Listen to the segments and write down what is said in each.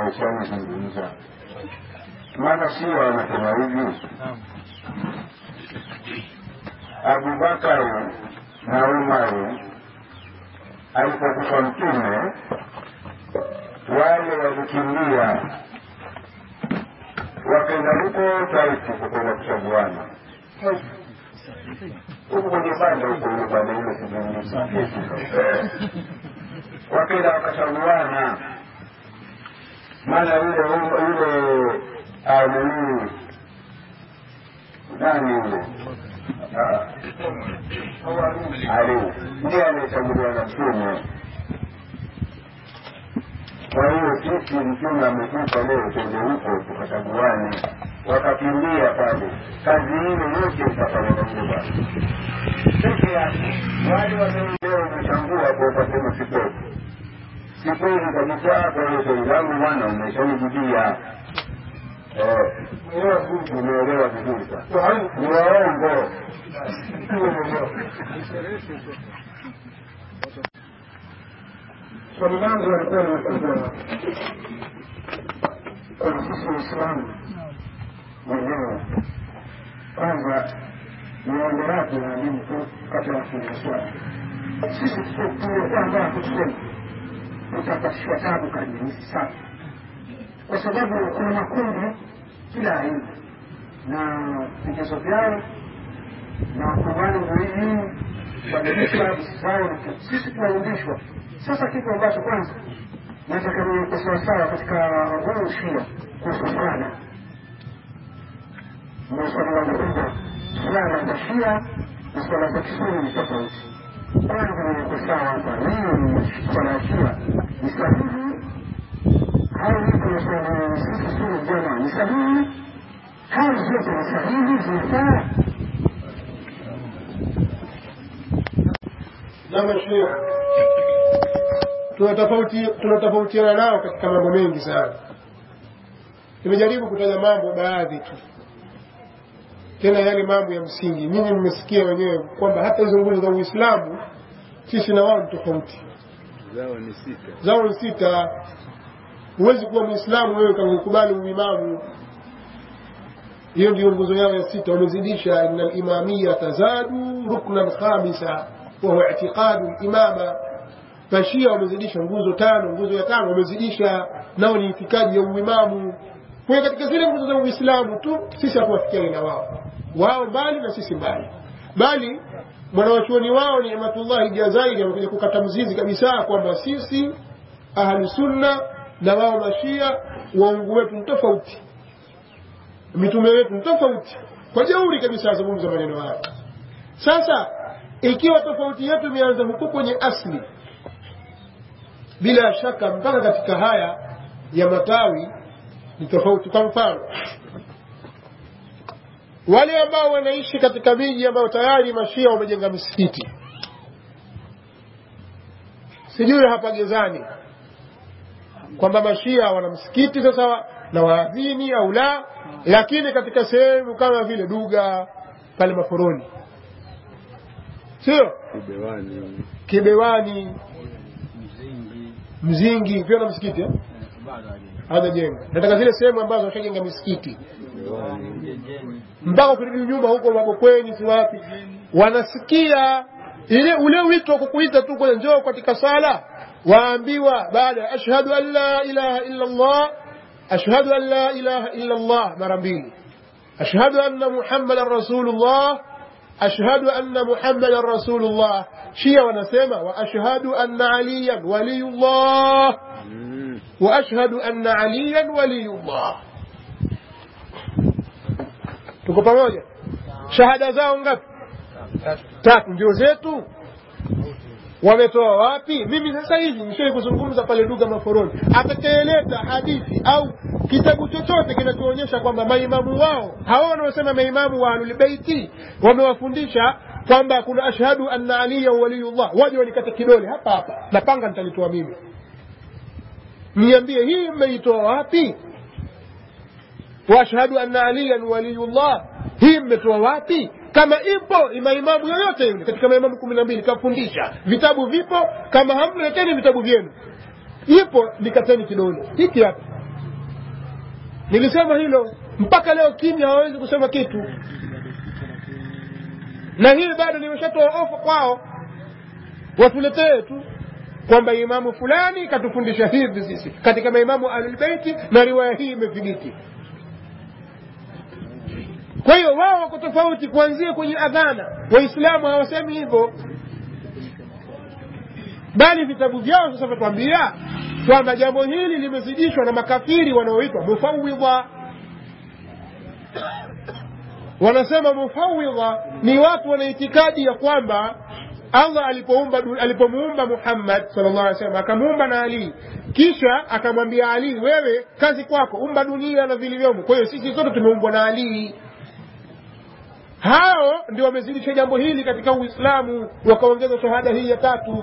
nimeshalizungumza maana sio wanasema hivi abubakari na umari alipokufa mtume wale walikimbia wakaenda huko taifu kukwenda kuchaguana huku kwenye banda huko ile banda ile sijui wakaenda wakachaguana maana yule yule nini nani yule ali ndiye anayechaguliwa na mtume kwa hiyo sisi mtume amekufa leo twende huko tukachaguane wakakimbia pale kazi ile yote itafanya na yule bwana peke yake wale wanaoleo umechangua kwa utasema si kweli si kweli kabisa kwa hiyo swali langu bwana umeshanijibia umeelewa vizuri sana ni waongo swali langu walikuwa linakuja kwa sisi waislamu wenyewe kwanza niombe radhi na mimi tu kabla ya kuuliza swali sisi tumekuwa ambao kusema tutapatishwa tabu karibuni sana kwa sababu kuna makundi kila aina na vigezo vyao na wakubali muhimu kubadilisha zao na sisi tunaundishwa sasa kitu ambacho kwanza nataka niweke sawasawa katika huu ushia kuhusu swala ndio swali langu kubwa swala za shia na swala za kisuni ni tofauti kwanza niweke sawa hapa hiyo ni swala ya shia ni sahihi au hivyo swala sisi suni jama ni sahihi au zote ni sahihi zinafaa na mashia tunatofautiana nao katika mambo mengi sana nimejaribu kutaja mambo baadhi tu tena yale mambo ya msingi nyinyi mmesikia wenyewe kwamba hata hizo nguzo za uislamu sisi na wao ni tofauti zao ni sita zao ni sita huwezi kuwa mwislamu wewe kakukubali uimamu hiyo ndiyo nguzo yao ya sita wamezidisha ina limamia tazadu ruknan khamisa wahuwa itiqadu limama mashia wamezidisha nguzo tano nguzo ya tano wamezidisha nao ni itikadi ya uimamu kwa katika zile nguzo za uislamu tu sisi hatuwafikiani na wao wao mbali na sisi mbali bali mwanawachuoni wao ni Imatullahi Jazairi amekuja kukata mzizi kabisa kwamba sisi ahlu sunna na wao mashia waungu wetu ni tofauti mitume wetu ni tofauti kwa jeuri kabisa azungumza maneno hayo sasa ikiwa tofauti yetu imeanza huko kwenye asli bila shaka mpaka katika haya ya matawi ni tofauti kwa mfano wale ambao wanaishi katika miji ambayo tayari mashia wamejenga misikiti sijui hapa gezani kwamba mashia wana msikiti sasa na waadhini au la lakini katika sehemu kama vile duga pale maforoni sio ubewani kibewani mzingi pia na msikiti eh? hajajenga nataka zile sehemu ambazo washajenga misikiti mpaka ukirudi nyuma huko mabokweni si wapi wanasikia ile ule wito wa kukuita tu kwenye njoo katika sala waambiwa baada ya ashhadu an la ilaha illa allah ashhadu an la ilaha illa allah mara mbili ashhadu anna muhammadan rasulullah ashhadu anna muhammadan rasulullah shia wanasema wa ashhadu anna aliyan waliyullah wa ashhadu anna aliyan waliyullah tuko pamoja shahada zao ngapi tatu ndio zetu wametoa wapi mimi sasa hivi nishai kuzungumza pale lugha maforoni atakayeleta hadithi au kitabu chochote kinachoonyesha kwamba maimamu wao hawa wanaosema maimamu wa ahlulbeiti wamewafundisha kwamba kuna ashhadu anna aliya waliyullah waje wanikate kidole hapa hapa na panga nitalitoa mimi niambie hii mmeitoa wapi waashhadu anna aliyan waliyullah hii mmetoa wapi kama ipo maimamu yoyote yule katika maimamu kumi na mbili kafundisha vitabu vipo kama hamna leteni vitabu vyenu ipo nikateni kidole hiki hapa nilisema hilo mpaka leo kimya hawawezi kusema kitu na hili bado nimeshatoa ofa kwao watuletee tu kwamba imamu fulani katufundisha hivi sisi katika maimamu ahlulbeiti na riwaya hii imethibiti kwa hiyo wao wako tofauti kuanzia kwenye adhana waislamu hawasemi hivyo bali vitabu vyao sasa vyatuambia kwamba jambo hili limezidishwa na makafiri wanaoitwa mufawidha wanasema mufawidha ni watu wana itikadi ya kwamba allah alipoumba alipomuumba muhammad sallallahu alaihi wasallam akamuumba na ali kisha akamwambia ali wewe kazi kwako umba dunia na vilivyomo kwa hiyo sisi sote tumeumbwa na ali hao ndio wamezidisha jambo hili katika uislamu wakaongeza shahada hii ya tatu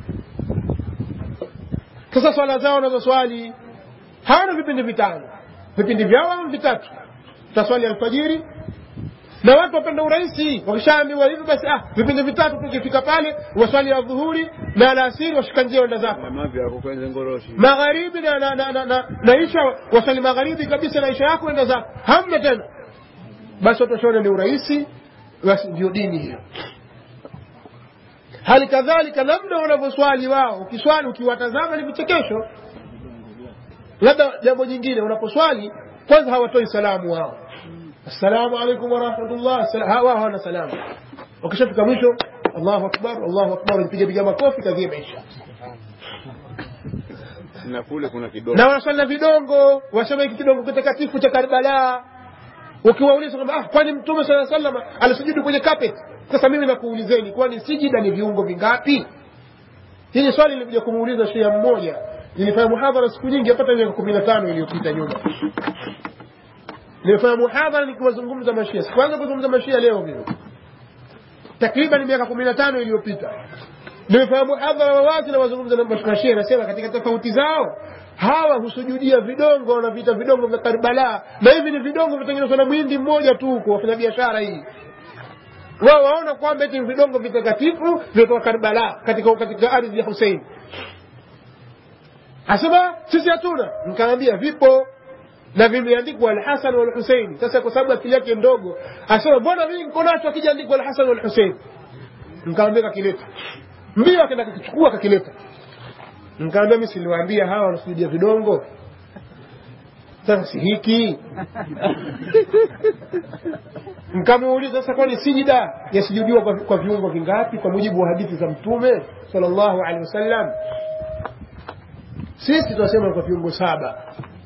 sasa swala zao wanazoswali hawana vipindi vitano vipindi vyao ama vitatu tutaswali alfajiri na watu wapenda urahisi wakishaambiwa hivi basi ah vipindi vitatu tukifika pale waswali ya dhuhuri na alasiri washika njia wenda zako mama vyako kwenye ngoroshi magharibi na, na, na, na, na, na isha waswali magharibi kabisa na isha yako wenda zako hamna tena basi watu washaona ni urahisi basi ndio dini hiyo hali kadhalika namna wanavyoswali wao ukiswali ukiwatazama ni vichekesho labda jambo jingine unaposwali kwanza hawatoi salamu wao assalamu alaikum warahmatullah wao hawana salamu wakishafika mwisho allahu akbar allahu akbar wanapiga piga makofi kazi imeisha na kule kuna kidogo na wanaswali na vidongo wasema hiki kidongo kitakatifu cha karbala ukiwauliza kwamba ah, kwani mtume saa salama alisujudu kwenye carpet sasa mimi nakuulizeni kwani sijida ni viungo vingapi hili swali lilikuja kumuuliza shia mmoja nilifanya muhadhara siku nyingi apata miaka kumi na tano iliyopita nyuma nimefanya muhadhara nikiwazungumza mashia sikuanza kuzungumza mashia leo mimi takriban miaka kumi na tano iliyopita nimefanya muhadhara wa wazi na wazungumza na mashia nasema katika tofauti zao hawa husujudia vidongo wanaviita vidongo vya karbala na hivi ni vidongo vitengenezwa na mwindi mmoja tu huko wafanya biashara hii wao waona kwamba eti vidongo vitakatifu vimetoka karbala katika, katika ardhi ya husein asema sisi hatuna nikaambia vipo na vimeandikwa alhasan walhusein sasa kwa sababu akili yake ndogo asema mbona mimi niko nacho akijaandikwa alhasan walhusein nikaambia kakileta mbio akaenda kukichukua kakileta nikaambia mi siliwaambia hawa wanasujudia vidongo sasa si hiki nkamuuliza sasa kwani sijida yasujudiwa kwa, kwa viungo vingapi kwa mujibu wa hadithi za mtume salllahu alehi wasallam sisi tunasema kwa viungo saba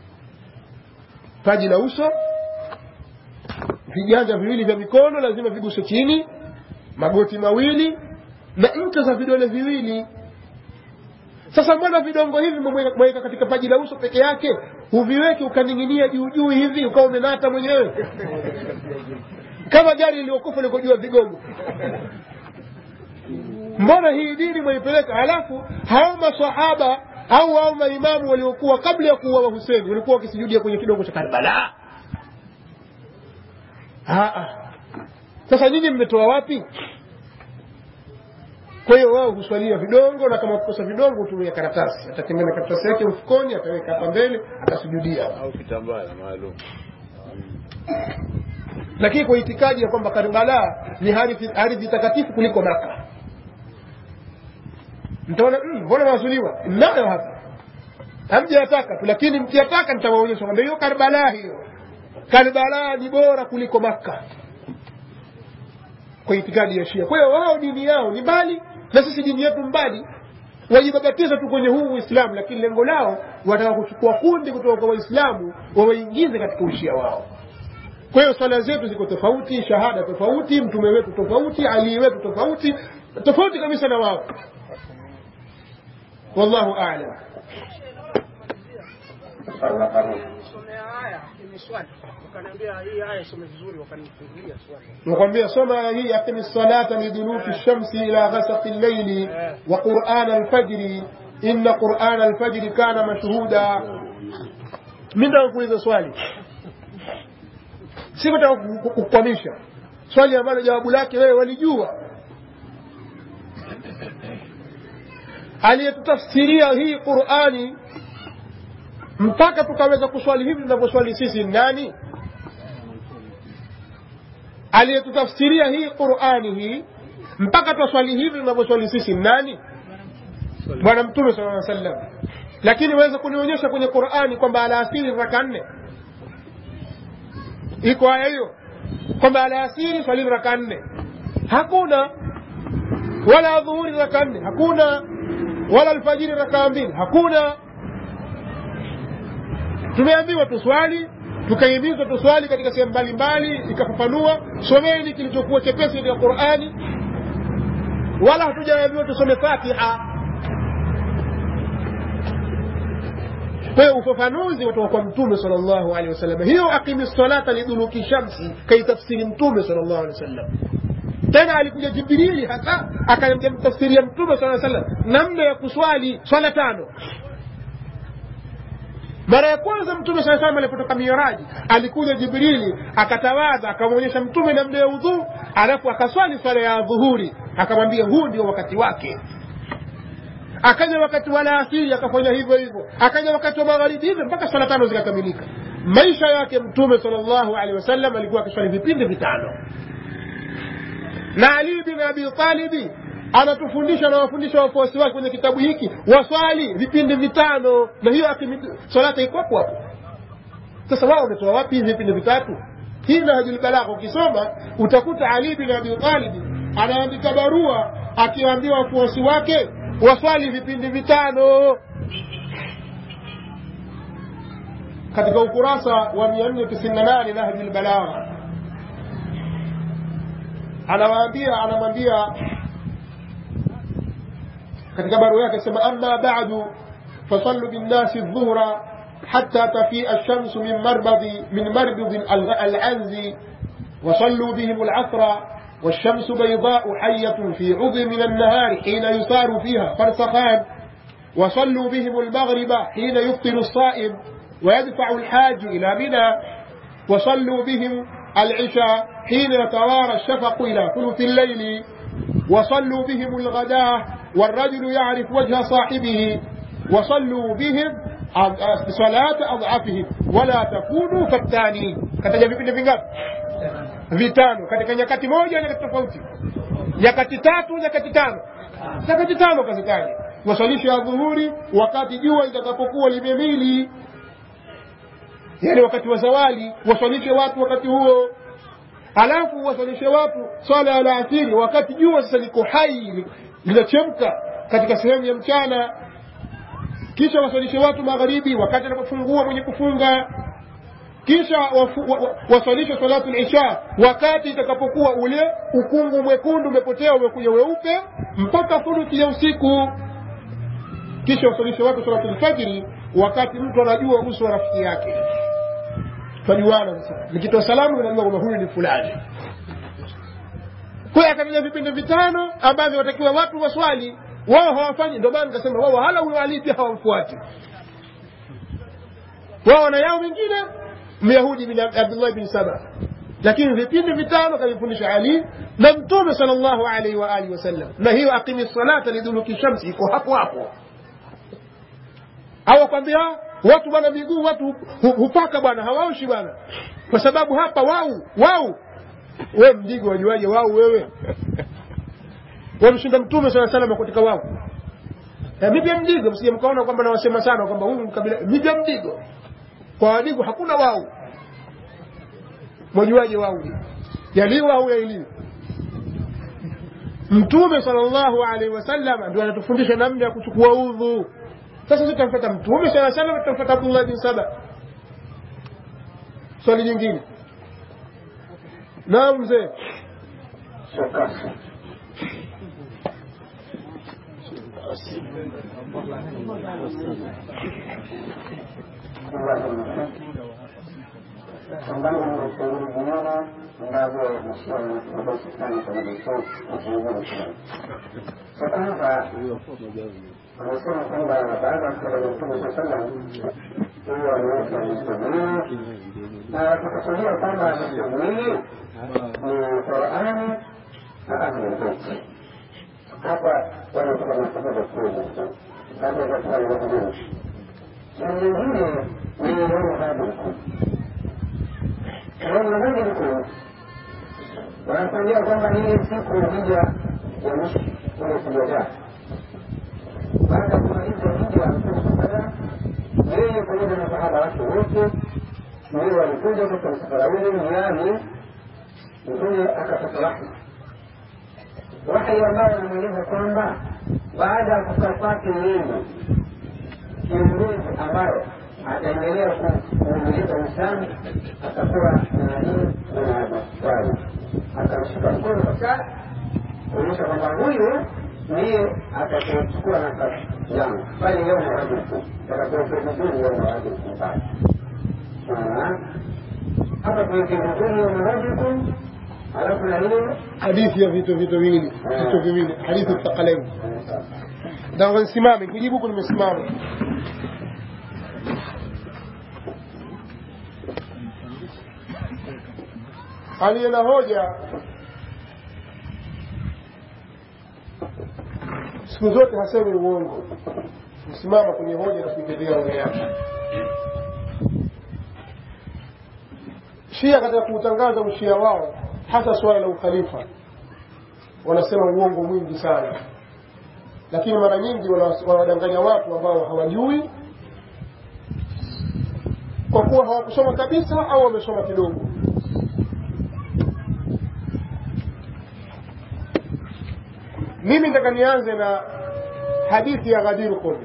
paji la uso viganja viwili vya mikono lazima viguse chini magoti mawili na ncha za vidole viwili sasa mbona vidongo hivi mweka katika paji la uso peke yake huviweki ukaning'inia juu juu hivi ukawa umenata mwenyewe kama gari iliyokufa likojua vigongo mbona hii dini mwaipeleka halafu hao masahaba au hao maimamu waliokuwa kabla ya kuuawa huseni walikuwa wakisujudia kwenye kidongo cha karbala sasa nyinyi mmetoa wapi kwa hiyo wao huswalia vidongo na kama kukosa vidongo hutumia karatasi atatengana karatasi yake mfukoni ataweka hapa mbele atasujudia au kitambala maalum lakini kwa itikadi ya kwamba karbala ni ardhi takatifu kuliko maka mtaona mbona mm, wazuliwa nayo hapa hamjayataka tu lakini mkiyataka nitawaonyesha kwamba hiyo karbala hiyo karbala ni bora kuliko makka kwa itikadi ya shia kwa hiyo wao dini yao ni mbali na sisi dini yetu mbali wajibabatiza tu kwenye huu uislamu lakini lengo lao wataka kuchukua kundi kutoka kwa waislamu wawaingize katika ushia wao kwa hiyo swala zetu ziko tofauti shahada tofauti mtume wetu tofauti alii wetu tofauti tofauti kabisa na wao wallahu alam nakwambia soma hii aqimi salata liduluki lshamsi ila ghasaqi llaili wa qurana alfajri inna qurana alfajri kana mashhuda mi nataka kuuliza swali sikutaka kukwamisha swali ambalo jawabu lake wewe walijua aliyetutafsiria hii qurani mpaka tukaweza kuswali hivi tunavyoswali sisi ni nani aliyetutafsiria hii qurani hii mpaka twaswali hivi tunavyoswali sisi ni nani bwana mtume sala aa sallam lakini waweza kunionyesha kwenye qurani kwamba alaasiri raka nne iko aya hiyo kwamba alaasiri swalini raka nne hakuna wala adhuhuri raka nne hakuna wala alfajiri rakaa mbili hakuna tumeambiwa tuswali tukahimizwa tuswali katika sehemu mbalimbali ikafafanua someni kilichokuwa chepesi katika qurani wala hatujaambiwa tusome fatiha kwa hiyo ufafanuzi watoka kwa mtume sal llahu alehi wasallam hiyo aqimi salata liduluki shamsi kaitafsiri mtume sal llahu alehi wasallam tena alikuja jibrili hasa akamtafsiria mtume saa sallam namna ya kuswali swala tano mara ya kwanza mtume saa salam alipotoka miraji alikuja jibrili akatawadha akamwonyesha mtume namna ya udhuu alafu akaswali swala ya dhuhuri akamwambia huu ndio wakati wake akaja wakati wa laasiri akafanya hivyo hivyo akaja wakati wa magharibi hivyo mpaka swala tano zikakamilika maisha yake mtume sal llahu alehi wasallam alikuwa akiswali vipindi vitano na ali bin abi talibi anatufundisha na wafundisha wafuasi wake kwenye kitabu hiki waswali vipindi vitano na hiyo salata iko hapo hapo sasa wao wametoa wapi hivi vipindi vitatu hii nahjul balagha ukisoma utakuta ali bin abi talibi anaandika barua akiwaambia wafuasi wake waswali vipindi vitano katika ukurasa wa 498 nahjul balagha anawaambia anamwambia katika barua yake sema amma ba'du fasallu binnasi dhuhra حتى تفيء الشمس من مربض من مربض العنز وصلوا بهم العصر والشمس بيضاء حية في عض من النهار حين يسار فيها فرسخان وصلوا بهم المغرب حين يفطر الصائم ويدفع الحاج إلى منى وصلوا بهم العشاء حين يتوارى الشفق إلى ثلث الليل وصلوا بهم الغداة والرجل يعرف وجه صاحبه وصلوا بهم صلاة أضعافهم ولا تكونوا فتانين kataja vipindi vingapi vitano katika nyakati moja nyakati tofauti nyakati tatu nyakati tano nyakati tano kazitaja wasalisho ya dhuhuri wakati jua litakapokuwa limemili yani wakati wa zawali waswalishe watu wakati huo alafu waswalishe watu swala ya alasiri wakati jua sasa liko hai linachemka katika sehemu ya mchana kisha waswalishe watu magharibi wakati anapofungua mwenye kufunga kisha waswalishe salatu lisha wakati itakapokuwa ule ukungu mwekundu umepotea umekuja weupe mpaka thuluthi ya usiku kisha waswalishe watu salatu lfajiri wakati mtu anajua uso wa rafiki yake twajuana sasa nikitoa salamu unajua kwamba huyu ni fulani kwa hiyo akataja vipindi vitano ambavyo watakiwa watu waswali wao hawafanyi ndio maana nikasema wao hala huyo ali pia hawamfuati wao wana yao mengine myahudi bin abdullah bin saba lakini vipindi vitano kavifundisha ali na mtume sal llahu alaihi wa alihi wasallam na hiyo aqimi salata liduluki shamsi iko hapo hapo hawakwambia watu bwana miguu watu hupaka bwana hawaoshi bwana kwa sababu hapa wau wau we mdigo wajuaje wau wewe wamshinda mtume saa salama katika wao mipya mdigo msije mkaona kwamba nawasema sana kwamba huyu mkabila mipya mdigo kwa wadigo hakuna wau mwajuaje wau yaliwa au yailiwa mtume sallallahu alaihi wasallam ndio anatufundisha namna ya kuchukua udhu sasa sisi tutamfuata mtume sala salam tutamfuata abdullah bin saba swali jingine naam mzee sambamba na ushauri vingine ambavyo mheshimiwa mabasi fulani pamoja na uchunguzi fulani. Cha kwanza anasema kwamba baada ya kutoka kwa Mtume saa sallam huyo aliweka mstamii na tukusudia kwamba mstamii ni Qurani na Ahlulbeiti. Hapa wanatoka masababu kuu labda za kufanya mambo mengi na mwingine ni yaumaghadikum yaumaghadikum wanakwambia kwamba ni ile siku hija ya mwisho kule kujadaa baada ya kumaliza hija ya mtume sala yeye pamoja na sahaba wake wote ndio walikuja katika msafara ule njiani mtume akapata wahi wahi ambao anamweleza kwamba baada ya kukaa kwake yeye kiongozi ambayo ataendelea kuendeleza Uislamu atakuwa na Ali bin Abi Talib. Akamshika mkono kabisa kuonyesha kwamba huyu ndiye atakayechukua nafasi yangu pale leo mawadiku takakuweke vizuri leo mawadiku pale hapa tuweke vizuri leo mawadiku alafu na hiyo hadithi ya vitu vitu viwili vitu viwili hadithi thaqalain ndio nisimame kujibu huku nimesimama aliye na hoja siku zote hasemi uongo kusimama kwenye hoja na kuitetea hoja yake shia katika kuutangaza ushia wao hasa suala la ukhalifa wanasema uongo mwingi sana lakini mara nyingi wanawadanganya watu ambao hawajui kwa kuwa hawakusoma kabisa au wamesoma kidogo mimi nataka nianze na hadithi ya Ghadir Khum.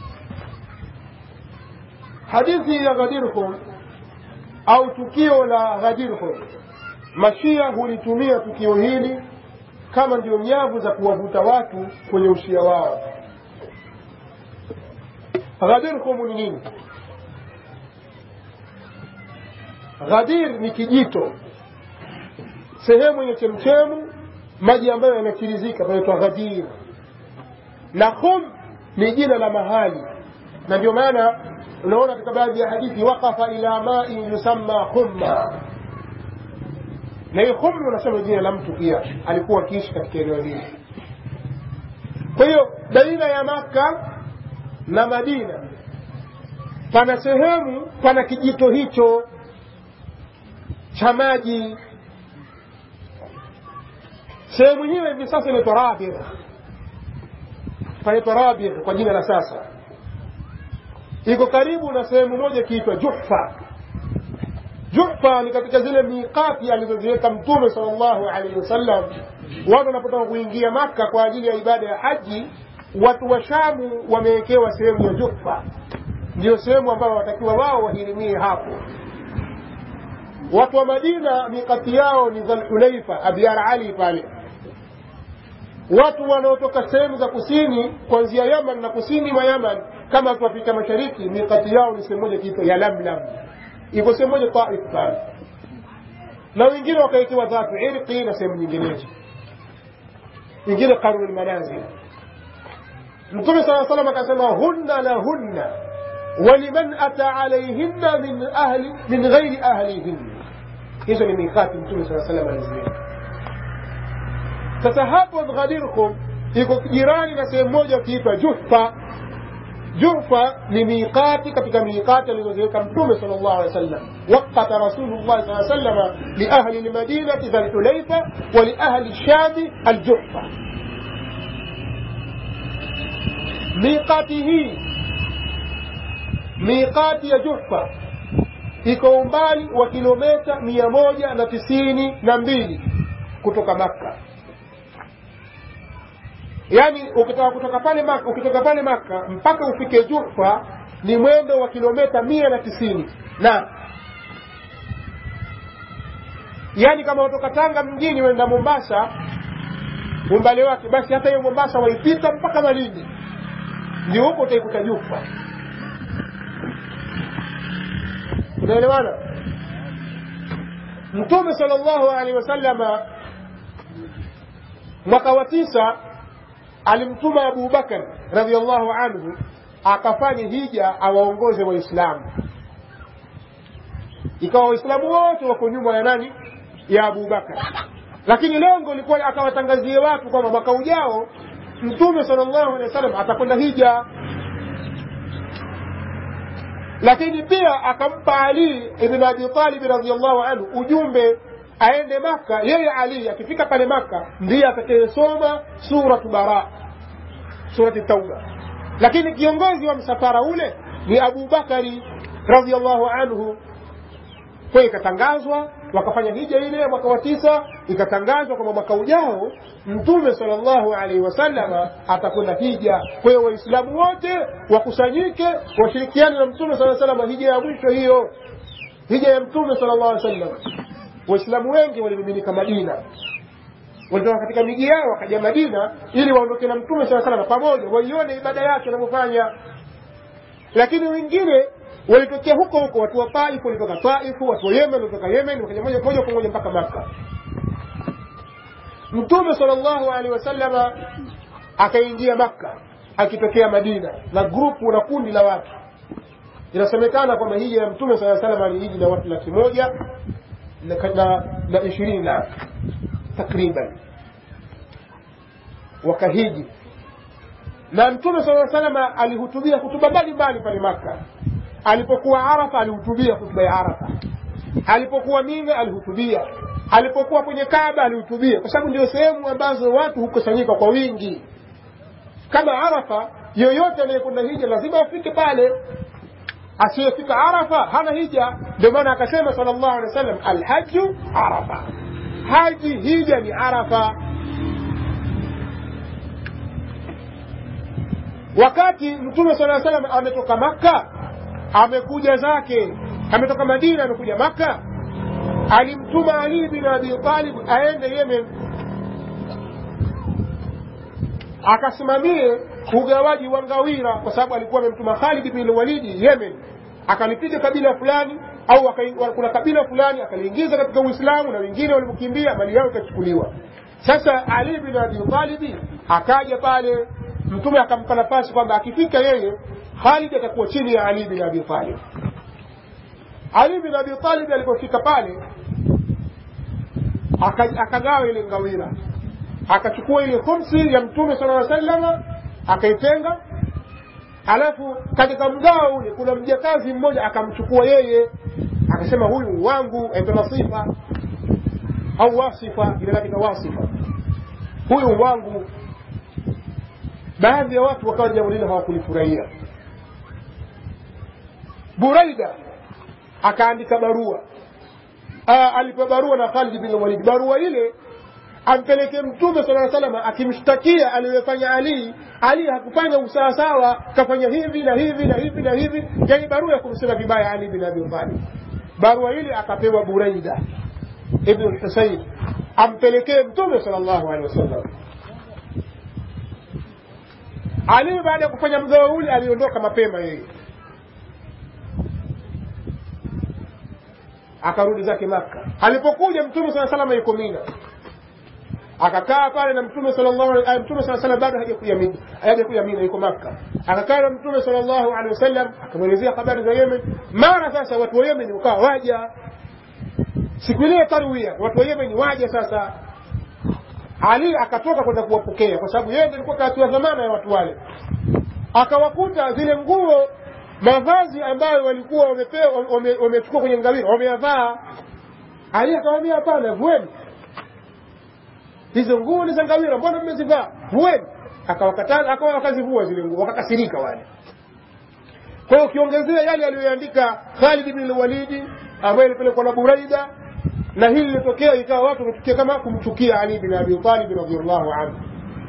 Hadithi ya Ghadir Khum au tukio la Ghadir Khum, mashia hulitumia tukio hili kama ndio nyavu za kuwavuta watu kwenye ushia wao. Ghadir Khum ni nini? Ghadir ni kijito, sehemu yenye chemchemu maji ambayo yanachirizika panaitwa Ghadir, na Khum ni jina la mahali, na ndio maana unaona katika baadhi ya hadithi waqafa ila ma'in yusamma khumma, na hii Khum unasema jina la mtu pia alikuwa akiishi katika eneo hili. Kwa hiyo baina ya Makka na Madina pana sehemu, pana kijito hicho cha maji sehemu hiyo hivi sasa inaitwa Rabigh, panaitwa Rabigh kwa jina la sasa. Iko karibu na sehemu moja ikiitwa Juhfa. Juhfa ni katika zile miqati alizoziweka Mtume sallallahu alaihi wasallam. Watu wanapotaka kuingia Maka kwa ajili ya ibada ya haji, watu wa Shamu wamewekewa sehemu ya Juhfa, ndio sehemu ambayo watakiwa wao wahirimie hapo watu wa Madina mikati yao ni Dhulhulaifa, Abyar Ali pale. Watu wanaotoka sehemu za kusini kuanzia Yaman na kusini mwa Yaman kama watu Afrika Mashariki, mikati yao ni sehemu moja kiitwa ya Lamlam, iko sehemu moja Taif pale, na wengine wakawekewa Dhatu Irqi na sehemu nyinginezo, wengine Qarnul Manazil. Mtume sala salam akasema hunna la hunna ولمن أتى عليهن من أهل من غير أهلهن hizo ni mikati mtume saa salam aliziweka sasa hapo ghadirkum iko jirani na sehemu moja ukiitwa juhfa juhfa ni miqati katika miqati alizoziweka mtume sal llahu alehi wasallam waqata rasulullahi saa salama liahli lmadinati dhalhulaifa wa liahli shami aljuhfa miqati hii miqati ya Juhfa iko umbali wa kilomita mia moja na tisini na mbili kutoka Makka. Yaani ukitaka kutoka pale Makka, ukitoka pale Makka mpaka ufike Juhfa ni mwendo wa kilomita mia na tisini na yaani kama utoka Tanga mjini wenda Mombasa umbali wake, basi hata hiyo Mombasa waipita mpaka Malindi, ndio huko utaikuta Juhfa. tunaelewana mtume sallallahu alaihi wasallama mwaka wa tisa alimtuma Abu Bakar radhiallahu anhu akafanya hija awaongoze Waislamu. Ikawa Waislamu wote wako nyuma ya nani? Ya Abu Bakar, lakini lengo lilikuwa akawatangazie watu kwamba mwaka ujao Mtume sallallahu alaihi wasallam atakwenda hija. lakini pia akampa ali ibn abi talib radiallahu anhu ujumbe aende maka yeye ali akifika pale maka ndiye atakayesoma suratu bara surati tauba lakini kiongozi wa msafara ule ni abu bakari radiallahu anhu kwa ikatangazwa wakafanya hija ile mwaka wa tisa ikatangazwa kwamba mwaka ujao mtume salllahu alaihi wasallama atakwenda hija kwa hiyo waislamu wote wakusanyike washirikiane na mtume saa salama hija ya mwisho hiyo hija ya mtume sala llahu alih wasallam waislamu wengi walimiminika madina walitoka katika miji yao wakaja madina ili waondoke na mtume saa salama pamoja waione ibada yake anavyofanya lakini wengine walitokea huko huko watu wa Taif walitoka Taifu, watu wa Yemen walitoka Yemen, wakaja moja moja kwa moja mpaka Maka. Mtume sallallahu alaihi wasallama akaingia Makka akitokea Madina na grupu na kundi la watu. Inasemekana kwamba hija ya Mtume sallallahu alaihi wasallam alihiji na watu laki moja na, na, na ishirini na takriban wakahiji na Mtume sallallahu alaihi wasallam alihutubia hutuba mbalimbali pale Makka alipokuwa arafa alihutubia hutuba ya arafa alipokuwa mina alihutubia alipokuwa kwenye kaaba alihutubia kwa sababu ndio sehemu ambazo watu hukusanyika kwa wingi kama arafa yoyote anayekwenda hija lazima afike pale asiyefika arafa hana hija ndio maana akasema sal llahu alehi wa sallam alhaju arafa haji hija ni arafa wakati mtume saa salam ametoka makka amekuja zake ametoka madina amekuja maka alimtuma ali bin abi talib aende yemen akasimamie ugawaji wa ngawira kwa sababu alikuwa amemtuma khalid bin walidi yemen akalipiga kabila fulani au kuna kabila fulani akaliingiza katika uislamu na wengine walipokimbia mali yao ikachukuliwa sasa ali bin abi talibi akaja pale mtume akampa nafasi kwamba akifika yeye Khalid atakuwa chini ya Ali bin Abi Talib. Ali bin Abi Talib alipofika pale akagawa ile ngawira, akachukua ile khumsi ya Mtume sallallahu alaihi wasallam akaitenga, alafu katika mgao ule kuna mjakazi mmoja akamchukua yeye, akasema huyu wangu, aitwa Nasifa au Wasifa, jina lake ni Wasifa, huyu wangu. Baadhi ya watu wakawa jambo lile hawakulifurahia Buraida akaandika barua alipewa barua na Khalid bin Walid. Barua ile ampeleke Mtume sala salam akimshtakia aliyofanya Ali. Ali hakufanya usawasawa, kafanya hivi na hivi na hivi na hivi, yani barua ya kumsema vibaya Ali bin Abi Talib. Barua ile akapewa Buraida ibn Husayn ampelekee Mtume sallallahu alaihi wasallam. Ali baada ya kufanya mgao ule aliondoka mapema yeye akarudi zake Maka. Alipokuja Mtume sala salama yuko Mina, akakaa pale na Mtume sallallahu alaihi Mtume sala salama bado hajakuja Mina, hajakuja Mina, yuko Maka. Akakaa na Mtume sallallahu alaihi wasallam, akamwelezea habari za Yemen. Mara sasa watu wa Yemen wakawa waja siku ile tarwia, watu wa Yemen waja sasa. Ali akatoka kwenda kuwapokea, kwa sababu yeye ndiye alikuwa katiwa dhamana ya watu wale. Akawakuta zile nguo mavazi ambayo walikuwa wamepewa wamechukua kwenye ngawira wameyavaa. Ali akamwambia hapana, vueni hizo nguo ni za ngawira, mbona mmezivaa? Vueni. Akawakataza, akawa wakazivua zile nguo, wakakasirika wale. Kwa hiyo ukiongezea yale aliyoandika Khalid bin Walidi ambaye ilipelekwa na Buraida, na hili lilitokea ikawa watu wamechukia kama kumchukia Ali bin Abi Talib radhiallahu anhu.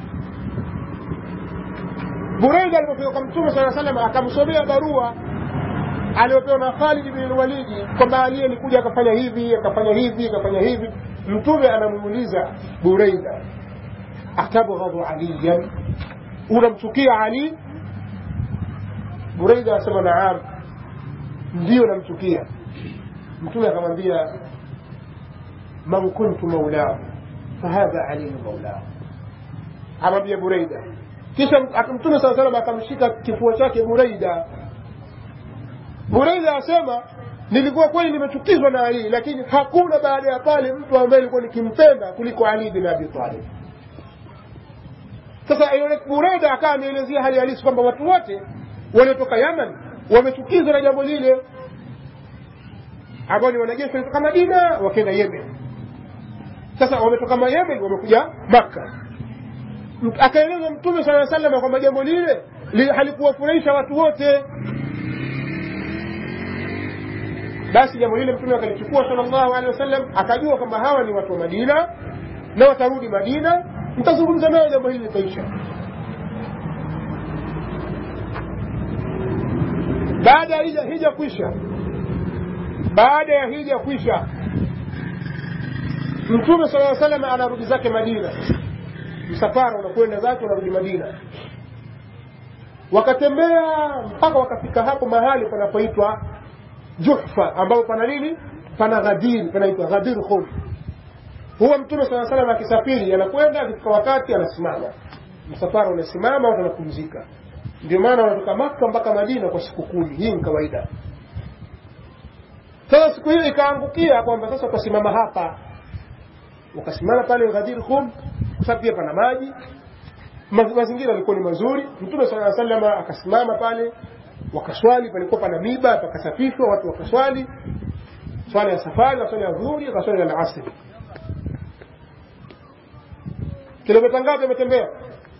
Buraida alipofika kwa Mtume sala salam akamsomea barua aliyopewa na Khalid bin Walidi kwamba Ali alikuja akafanya hivi akafanya hivi akafanya hivi. Mtume anamuuliza Buraida, atabghadhu aliyan, unamchukia Ali? Buraida asema naam, ndiyo namchukia. Mtume akamwambia man kuntu maulahu fahadha aliyu maulahu, amwambia Buraida kisha mtume saa salam akamshika kifua chake Buraida. Buraida asema nilikuwa kweli nimechukizwa na Ali, lakini hakuna baada ya pale mtu ambaye nilikuwa nikimpenda kuliko Ali bin Abi Talib. Sasa Buraida akawa ameelezea hali halisi kwamba watu wote waliotoka Yaman wamechukizwa na jambo lile ambao ni wanajeshi walitoka madina wakenda yemen sasa wametoka yemen wamekuja makka akaeleza mtume saa salama kwamba jambo lile li- halikuwafurahisha watu wote basi jambo lile mtume akalichukua salllahu alehi wasallam akajua kwamba hawa ni watu wa madina na watarudi madina mtazungumza nayo jambo hili litaisha baada ya hija, hija kwisha baada ya hija kwisha mtume sala salam anarudi zake madina msafara unakwenda zake unarudi madina wakatembea mpaka wakafika hapo mahali panapoitwa juhfa ambapo pana nini pana ghadiri panaitwa ghadir khum huwa mtume saa salam akisafiri anakwenda akifika wakati anasimama msafara unasimama watu wanapumzika ndio maana wanatoka maka mpaka madina kwa siku kumi hii ni kawaida sasa siku hiyo ikaangukia kwamba sasa utasimama hapa wakasimama pale ghadir khum kwa sababu pia pana maji Ma- mazingira yalikuwa ni mazuri mtume saa salama akasimama pale wakaswali palikuwa pana miba pakasafishwa watu wakaswali swala ya safari na swala ya dhuhuri na swala ya asri kilomita ngapi ametembea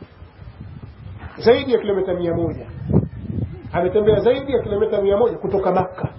zaidi ya kilomita mia moja ametembea zaidi ya kilomita mia moja kutoka makka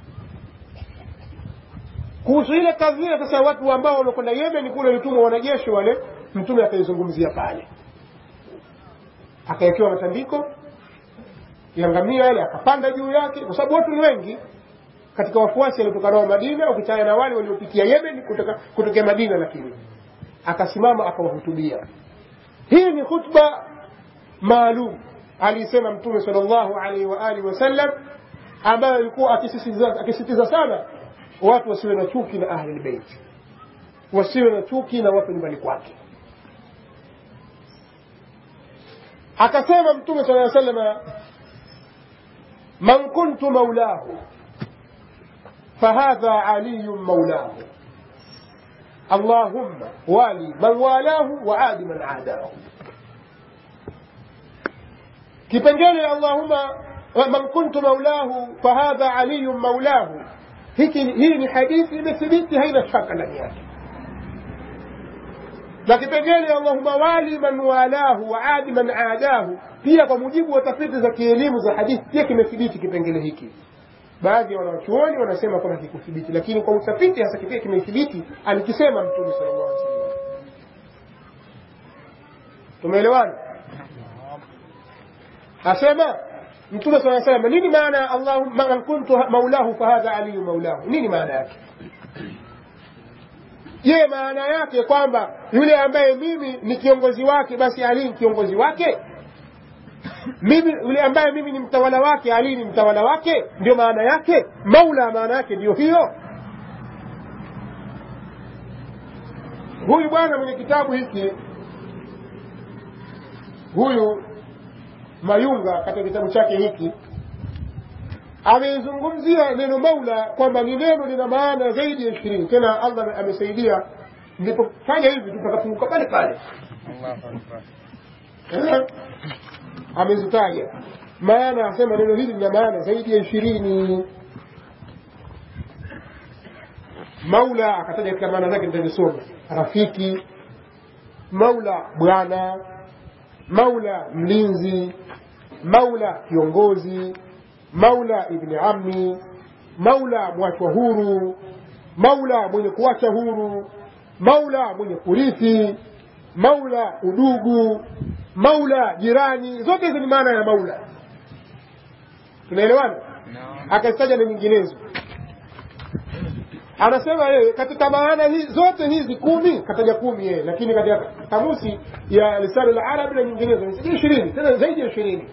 kuhusu ile kadhia sasa watu ambao wamekwenda yemen kule walitumwa wanajeshi wale mtume akaizungumzia pale akawekewa matandiko ya ngamia yale akapanda juu yake kwa sababu watu ni wengi katika wafuasi waliotoka nao madina ukichana na wale waliopitia yemen kutoka kutokea madina lakini akasimama akawahutubia hii ni khutba maalum alisema mtume sal llahu alaihi wa alihi wasallam ambayo alikuwa akisisitiza akisisitiza sana watu wasiwe na chuki na ahli lbeit wasiwe na chuki na watu nyumbani kwake akasema mtume sala salama man kuntu maulahu fahadha aliyu maulahu اللهم والي من والاه وعاد من عاداه kipengele allahuma man kuntu maulahu fahadha aliyun maulahu hiki hii ni hadithi imethibiti haina shaka ndani yake na kipengele allahuma wali man walahu waadi man aadahu pia kwa mujibu wa tafiti za kielimu za hadithi pia kimethibiti kipengele hiki baadhi ya wanachuoni wanasema kwamba kikuthibiti lakini kwa utafiti hasa kipia kimethibiti alikisema mtume sallallahu alaihi wasallam tumeelewana asema mtume saa salama nini maana allahumma man kuntu maulahu fahadha aliyu maulahu nini maana yake je maana yake kwamba yule ambaye mimi ni kiongozi wake basi ali ni kiongozi wake mimi yule ambaye mimi ni mtawala wake ali ni mtawala wake ndio maana yake maula maana yake ndio hiyo huyu bwana mwenye kitabu hiki huyu mayunga katika kitabu chake hiki ameizungumzia neno maula kwamba ni neno lina maana zaidi ya ishirini tena allah amesaidia nilipofanya hivi tutakafunguka pale pale Eh, amezitaja maana asema neno hili lina maana zaidi ya ishirini maula akataja katika maana zake nitazisoma rafiki maula bwana maula mlinzi maula kiongozi maula ibni ammi maula mwachwa huru maula mwenye kuacha huru maula mwenye kurithi maula udugu maula jirani zote hizo ni maana ya maula tunaelewana akazitaja na nyinginezo anasema yeye katika maana hii zote hizi kumi kataja kumi yeye lakini katika kamusi ya lisani la arabi na nyinginezo ni ishirini tena zaidi ya ishirini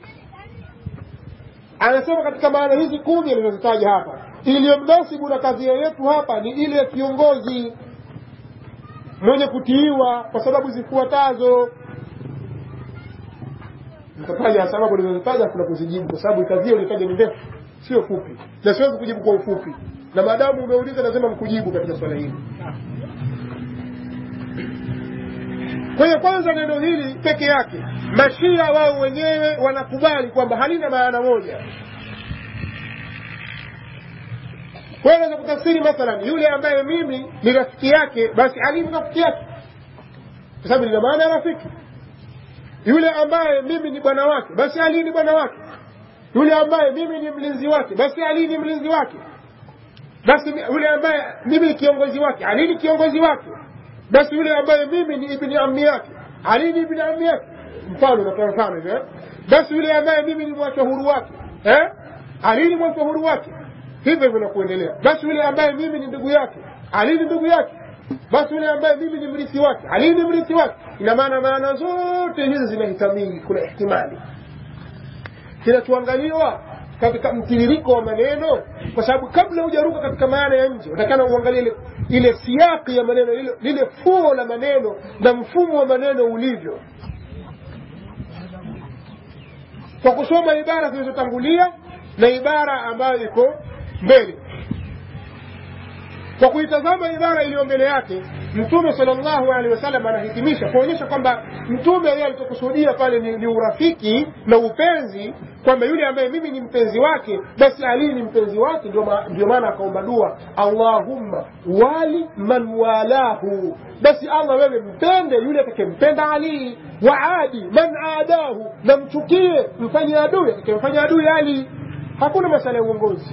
anasema katika maana hizi kumi alizozitaja hapa iliyomnasibu na kadhia yetu hapa ni ile ya kiongozi mwenye kutiiwa kwa sababu zifuatazo nitataja sababu nilizozitaja kuna kuzijibu kwa sababu kadhia ulitaja ni ndefu sio fupi na siwezi kujibu kwa ufupi na maadamu umeuliza lazima mkujibu katika swala hili kwa hiyo kwanza neno hili peke yake mashia wao wenyewe wanakubali kwamba halina maana moja kwa hiyo naweza kutafsiri mathalan yule ambaye mimi ni rafiki yake basi ali ni rafiki yake kwa sababu lina maana ya rafiki yule ambaye mimi ni bwana wake basi ali ni bwana wake yule ambaye mimi ni mlinzi wake basi ali ni mlinzi wake basi yule ambaye mimi ni kiongozi wake ali ni kiongozi wake basi yule ambaye mimi ni ibni ammi yake ali ni ibni ammi yake mfano natoa mfano hivyo eh? basi yule ambaye mimi ni mwacha huru wake eh? ali ni mwacha huru wake hivyo hivyo na kuendelea basi yule ambaye mimi ni ndugu yake ali ni ndugu yake basi yule ambaye mimi ni mrithi wake ali ni mrithi wake ina maana maana zote hizi zinahitamili kuna ihtimali kinachoangaliwa katika mtiririko wa maneno kwa sababu kabla hujaruka katika maana ya nje utakana uangalie ile, ile siaki ya maneno lile, lile fuo la maneno na mfumo wa maneno ulivyo kwa kusoma ibara zilizotangulia na ibara ambayo iko mbele kwa kuitazama ibara iliyo mbele yake mtume salllahu alehi wasallam anahitimisha kuonyesha kwamba mtume yeye alichokusudia pale ni, ni urafiki na upenzi kwamba yule ambaye mimi ni mpenzi wake basi ali ni mpenzi wake ndio ma, ndio maana akaomba dua allahumma wali man walahu basi allah wewe mpende yule atakempenda ali waadi man adahu na mchukie mfanye adui atakemfanya adui ali hakuna masala ya uongozi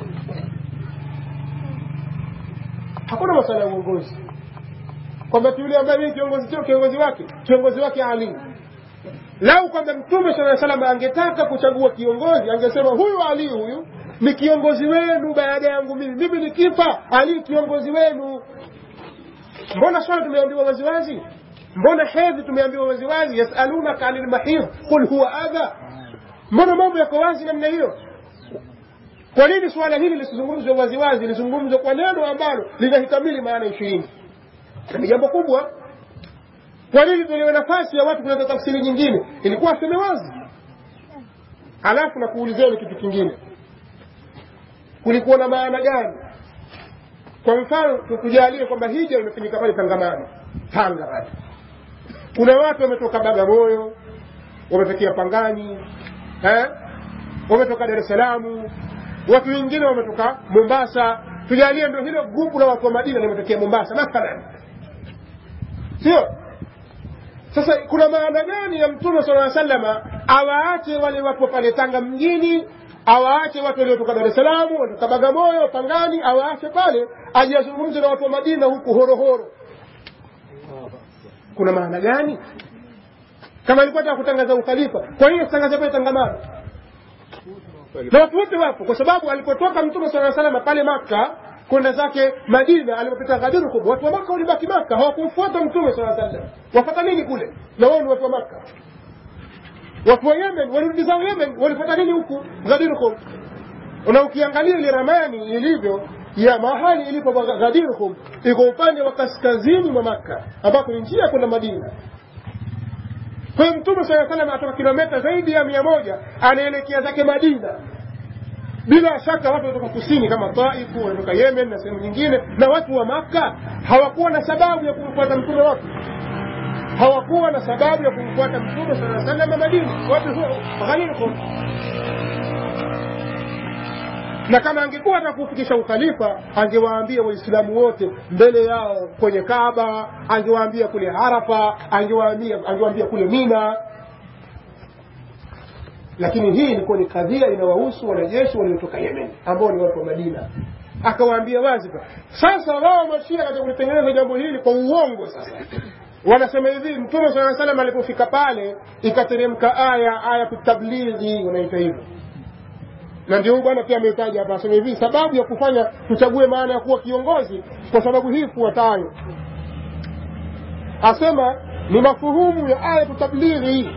hakuna masala ya uongozi kwamba yule ambaye mimi kiongozi sio kiongozi wake kiongozi wake ali lau kwamba mtume saa salam angetaka kuchagua kiongozi angesema huyu ali huyu ni kiongozi wenu baada yangu mimi mimi nikifa ali kiongozi wenu mbona swala tumeambiwa waziwazi mbona hedhi tumeambiwa waziwazi yasalunaka ani lmahidh qul huwa adha mbona mambo yako wazi namna hiyo kwa nini suala hili lisizungumzwe waziwazi lizungumzwe kwa neno ambalo linahitamili maana ishirini ni jambo kubwa kwa nini tuliwe nafasi ya watu kuleta tafsiri nyingine ilikuwa aseme wazi halafu na kuulizeni kitu kingine kulikuwa na maana gani kwa mfano tukujalie kwamba hija imefanyika pale tangamano tanga pale kuna watu wametoka bagamoyo wametokea pangani eh? wametoka dar es salaam watu wengine wametoka mombasa tujalie ndo hilo grupu la watu wa madina limetokea mombasa mathalan sio sasa kuna maana gani ya mtume sala salama awaache wale wapo pale tanga mjini awaache watu waliotoka dar es salaam watoka bagamoyo pangani awaache pale aje azungumze na watu wa madina huku horohoro kuna maana gani kama alikuwa taka kutangaza ukhalifa kwa nini asitangaze pale tangamano na watu wote wapo kwa sababu alipotoka mtume saa salama pale maka kwenda zake madina alipopita ghadiru kubwa watu wa maka walibaki maka hawakumfuata mtume saa sallam wafata nini kule na wao ni watu wa maka watu wa yemen walirudi zao yemen walipata nini huku ghadirukum na ukiangalia ile ramani ilivyo ya mahali ilipo ghadirukum iko upande wa kaskazini mwa makka ambapo ni njia kwenda madina kwa hiyo mtume saa salam atoka kilometa zaidi ya mia moja anaelekea zake madina bila shaka watu kutoka kusini kama taifu wanatoka yemen na sehemu nyingine na watu wa makka hawakuwa na sababu ya kumfuata mtume wapi hawakuwa na sababu ya kumfuata mtume saa salam madina watu ghanirukum na kama angekuwa hata kufikisha ukhalifa angewaambia waislamu wote mbele yao kwenye kaaba angewaambia kule arafa angewaambia angewaambia kule mina lakini hii ilikuwa ni kadhia inawahusu wanajeshi waliotoka yemen ambao ni watu wa madina akawaambia wazi sasa wao mashia katika kulitengeneza jambo hili kwa uongo sasa wanasema hivi mtume saa salam alipofika pale ikateremka aya aya kutablighi wanaita hivyo na ndio bwana pia ametaja hapa asema hivi sababu ya kufanya tuchague maana ya kuwa kiongozi kwa sababu hii ifuatayo asema ni mafuhumu ya aya tablighi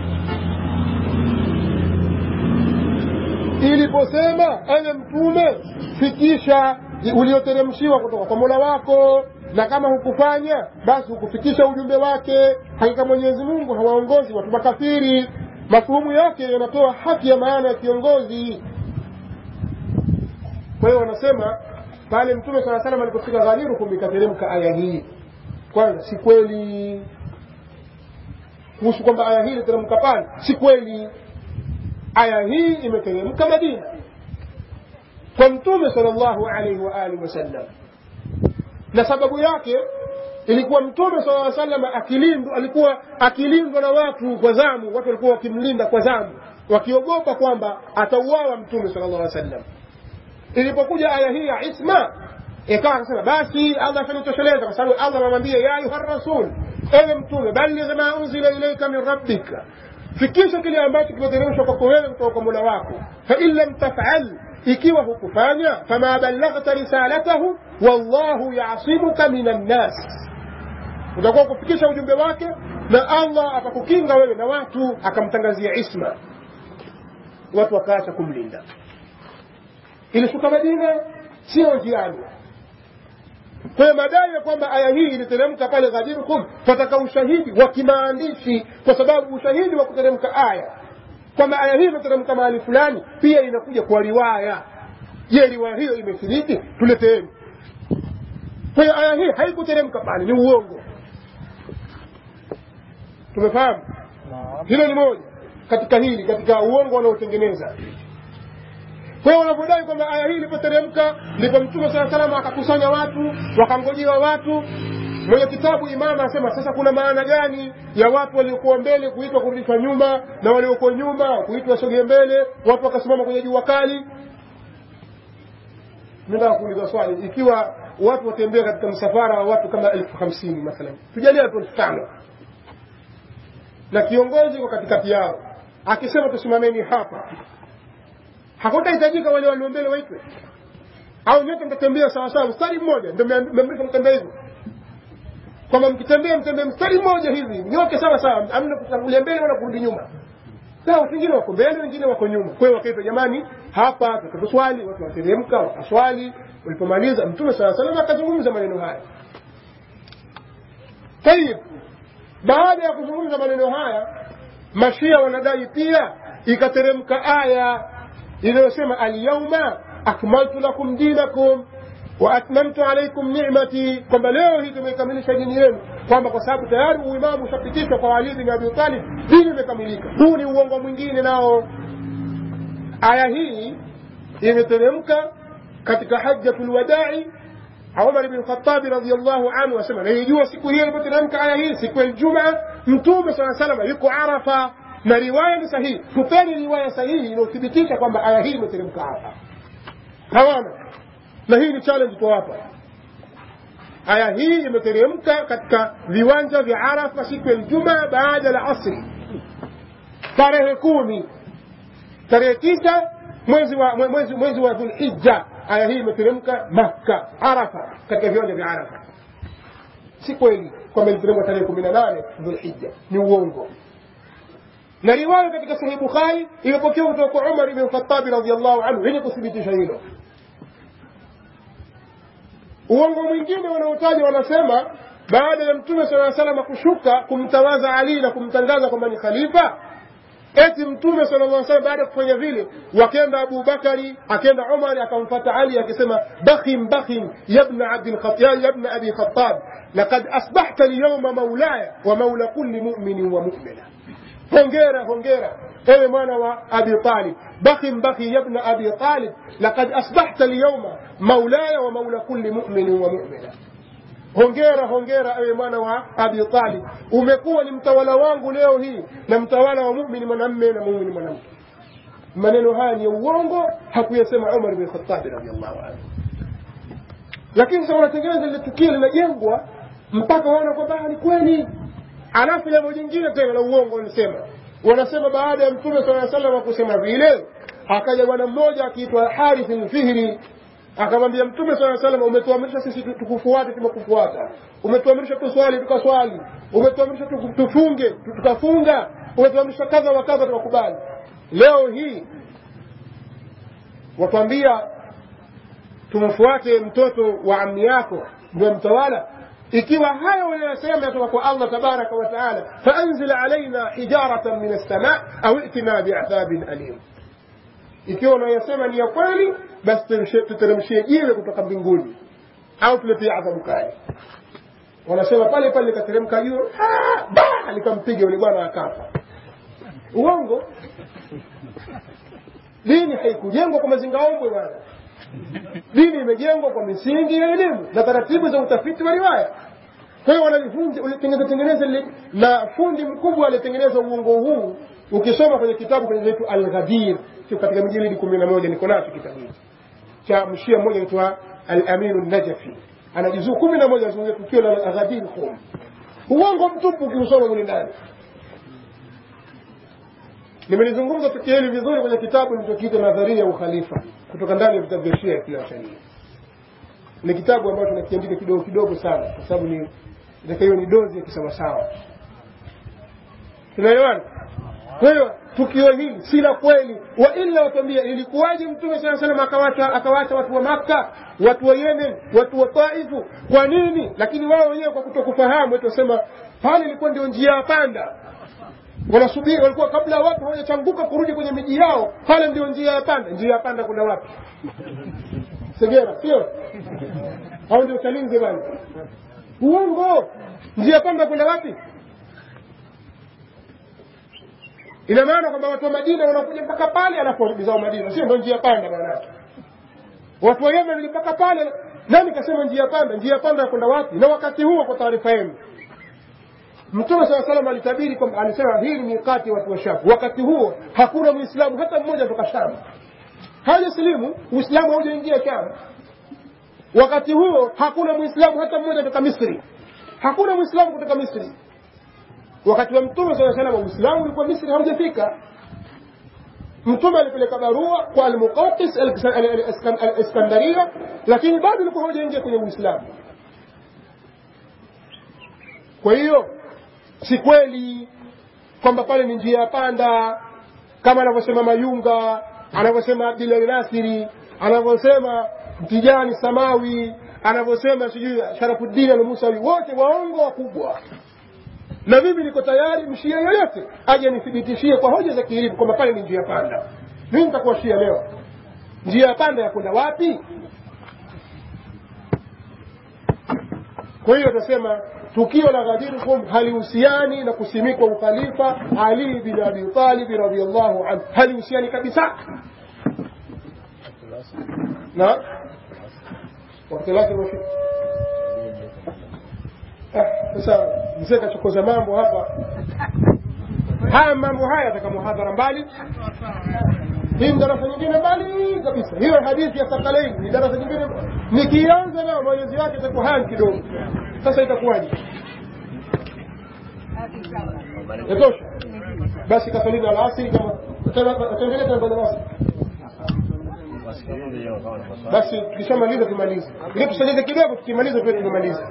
iliposema ewe mtume fikisha ulioteremshiwa kutoka kwa mola wako na kama hukufanya basi hukufikisha ujumbe wake hakika mwenyezi mungu hawaongozi watu makafiri mafuhumu yake yanatoa haki ya maana ya kiongozi kwa hiyo wanasema pale mtume saa salam alipofika ghalirukum ikateremka aya hii kwanza si kweli kuhusu kwamba aya hii iliteremka pale si kweli aya hii imeteremka madina kwa mtume sallallahu alaihi wa alihi wasallam na sababu yake ilikuwa mtume sala llaw sallam akilindwa alikuwa akilindwa na watu kwa zamu watu walikuwa wakimlinda kwa zamu wakiogopa kwamba atauawa mtume sala llah sallam ilipokuja aya hii ya isma ikawa akasema basi allah atanitosheleza kwa sababu allah anamwambia ya ayuha rasul ewe mtume baligh ma unzila ilaika min rabbika fikisha kile ambacho kimeteremshwa kwako wewe kutoka kwa mola wako fain lam tafal ikiwa hukufanya fama ballaghta risalatahu wallahu yasimuka min annas utakuwa kufikisha ujumbe wake na allah akakukinga wewe na watu akamtangazia isma watu wakaacha kumlinda ilishuka madina sio njiani kwa hiyo madai ya kwamba aya hii iliteremka pale ghadirkum fataka ushahidi wa kimaandishi kwa sababu ushahidi wa kuteremka aya kwamba aya hii imeteremka mahali fulani pia inakuja kwa riwaya je riwaya hiyo imethibiti tuleteeni kwa hiyo aya hii haikuteremka pale ni uongo tumefahamu hilo ni moja katika hili katika uongo wanaotengeneza kwa hiyo wanavyodai kwamba aya hii ilipoteremka ndipo mtume saa salama akakusanya watu wakangojewa watu mwenye kitabu imama asema sasa kuna maana gani ya watu waliokuwa mbele kuitwa kurudishwa nyuma na waliokuwa nyuma kuitwa sogee mbele watu wakasimama kwenye jua kali nataka kuuliza swali ikiwa watu watembea katika msafara wa watu kama elfu hamsini mathalan tujalia watu elfu tano na kiongozi kwa katikati yao akisema tusimameni hapa hakutahitajika wale walio mbele waitwe au nyote mtatembea sawasawa mstari mmoja ndio meamrishwa mtembea hivyo kwamba mkitembea mtembee mstari mmoja hivi nyote sawa sawa amna kutangulia mbele wala kurudi nyuma sawa wengine wako mbele wengine wako nyuma kwa hiyo wakaitwa jamani hapa tutakatoswali watu wateremka wakaswali walipomaliza mtume saa salam akazungumza maneno haya tayib baada ya kuzungumza maneno haya mashia wanadai pia ikateremka aya inayosema alyauma akmaltu lakum dinakum wa atmamtu alaikum nimati kwamba leo hii tumeikamilisha dini yenu kwamba kwa sababu tayari uimamu ushapitishwa kwa ali bin abi talib dini imekamilika huu ni uongo mwingine nao aya hii imeteremka katika hajjatu lwadai umar bn khatabi radiallahu anhu asema naijua siku hiyo ilipoteremka aya hii siku ya ljumaa mtume saa salama yuko arafa na riwaya ni sahihi tupeni riwaya sahihi inayothibitisha kwamba aya hii imeteremka hapa hawana na hii ni challenge tuwapa aya hii imeteremka katika viwanja vya arafa siku ya ljumaa baada la asri tarehe kumi tarehe tisa mwezi wa mwezi, mwezi wa dhulhija aya hii imeteremka makka arafa katika viwanja vya arafa si kweli kwamba iliteremka tarehe kumi na nane dhulhija ni uongo na riwaya katika sahihi bukhari imepokewa kutoka kwa umar ibn khatabi radiallahu anhu yenye kuthibitisha hilo uongo mwingine wanaotaja wanasema baada ya mtume saa salama kushuka kumtawaza ali na kumtangaza kwamba ni khalifa eti mtume sala llah salam baada ya kufanya vile wakenda abu bakari akenda umari akamfata ali akisema bakhim bakhim yabna abi khatab lakad asbahta lyauma maulaya wa maula kulli muminin wa mumina hongera hongera ewe mwana wa abi talib bakhim bakhi yabna abi talib lakad asbahta lyauma maulaya wa maula kulli muminin wa mumina hongera hongera ewe mwana wa abi talib umekuwa ni mtawala wangu leo hii na mtawala wa mumini mwanamme na mumini mwanamke maneno haya ni ya uongo hakuyasema umar bin khatabi radiallahu anhu lakini sasa wanatengeneza lile tukio linajengwa mpaka waona kwamba ni kweli alafu jambo jingine tena la uongo wanasema wanasema baada ya mtume saa salam kusema vile akaja bwana mmoja akiitwa harith lfihri akamwambia mtume saa salam umetuamrisha sisi tukufuate tumekufuata umetuamrisha tuswali tukaswali umetuamrisha tufunge tukafunga umetuamrisha kadha wa kadha tukakubali leo hii watuambia tumfuate mtoto wa amni yako ndio mtawala ikiwa hayo unayosema yatoka kwa allah tabaraka wa taala faanzil alaina hijaratan min alsama au itina biadhabin alim ikiwa unayosema ni ya kweli basi tuteremshie jiwe kutoka mbinguni au tuletee adhabu kali wanasema pale pale likateremka jiwe likampiga yule bwana akafa uongo dini haikujengwa kwa mazingaombwe bwana dini imejengwa kwa misingi ya elimu na taratibu za utafiti wa riwaya kwa hiyo wanajifunza ulitengeneza tengeneza lile na fundi mkubwa alitengeneza uongo huu ukisoma kwenye kitabu kinaitwa Al-Ghadir kiko katika mjilidi kumi na moja niko nacho kitabu hiki cha mshia mmoja anaitwa Al-Aminu Najafi ana juzuu kumi na moja anazungumzia tukio la Al-Ghadir Khum uongo mtupu ukiusoma mule ndani nimelizungumza tukio hili vizuri kwenye kitabu nilichokiita nadharia ya ukhalifa kutoka ndani ya vitabu vya Shia ya kila sharia ni kitabu ambacho nakiandika kidogo kidogo sana kwa sababu ni nataka hiyo ni dozi ya kisawasawa tunaelewana kwa hiyo tukio hili si la kweli wa illa watuambia ilikuwaje mtume saa salam akawacha akawacha watu wa makka watu wa yemen watu wa taifu kwa nini lakini wao wenyewe kwa kutokufahamu wetu wasema pale ilikuwa ndio njia ya panda wanasubiri walikuwa kabla ya watu hawajachanguka kurudi kwenye miji yao pale ndio njia ya panda njia ya panda kuna wapi segera sio au ndio chalinze bana uongo njia ya panda kwenda wapi ina maana kwamba watu wa madina wanakuja mpaka pale alafu warudi zao madina sio ndio njia panda maana watu wa yemen mpaka pale nani kasema njia panda njia panda ya kwenda wapi na wakati huo kwa taarifa yenu mtume saa salam alitabiri kwamba alisema hii ni mikati ya watu wa sham wakati huo hakuna mwislamu hata mmoja toka sham hajasilimu uislamu haujaingia sham wakati huo hakuna mwislamu hata mmoja toka misri hakuna mwislamu kutoka misri wakati wa mtume saa salam uislamu ulikuwa misri haujafika mtume alipeleka barua kwa almuqatis aliskandaria lakini bado ulikuwa haujaingia kwenye uislamu kwa hiyo si kweli kwamba pale ni njia ya panda kama anavyosema mayunga anavyosema abdulahi nasiri anavyosema mtijani samawi anavyosema sijui sharafuddin almusawi wote waongo wakubwa na mimi niko tayari mshia yoyote aje nithibitishie kwa hoja za kielimu kwamba pale ni njia panda mimi nitakuwa shia leo njia ya panda ya kwenda wapi kwa hiyo tasema tukio la Ghadir Khum halihusiani na kusimikwa ukhalifa Ali bin Abi Talib radhiyallahu anhu, halihusiani kabisa na wakati lake umefika. Sasa mzee kachokoza mambo hapa. Haya mambo haya yataka muhadhara mbali, hii ni darasa nyingine mbali kabisa. Hiyo hadithi ya Sakalaini ni darasa nyingine, nikianza nayo maelezo yake itakuwa haya kidogo. Sasa itakuwaje? Yatosha basi, kasalini alasiri kama utaendelea tena baada ya basi tukishamaliza tumalize, ili tusalize kidogo, tukimaliza pia tumalize.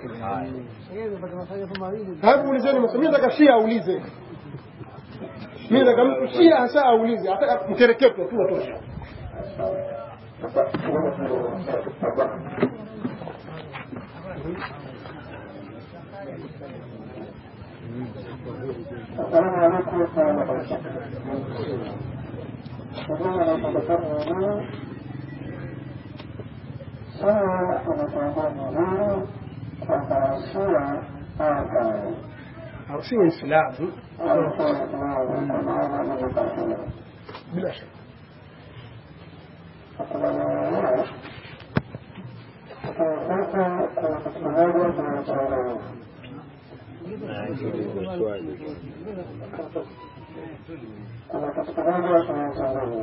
Hebu ulizeni maswali. Mimi nataka Shia aulize, mimi nataka mtu Shia hasa aulize, hata mkereketo tu atosha. السلام عليكم ورحمة الله وبركاته. Sehemu anaipendekeza mwenyewe sawa, anatambua mwenyewe kwamba Shia hawafai Au si Waislamu hawafai kwa maana ni makafiri. bila shaka. Makubaliano yenyewe sasa kuna kitu kimoja kinachoelewa kuna kitu kimoja kinachoelewa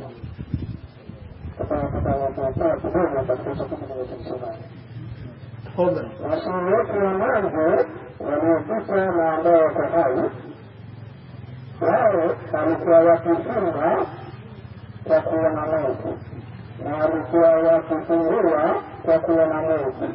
tutapata kidogo katika kitu kinachosema Tafadhali. Washauri wetu wa mwanzo waliopita na ambao wako hai, wao walikuwa wakifunga kwa kuona Mungu na walikuwa wakifungua kwa kuona Mungu,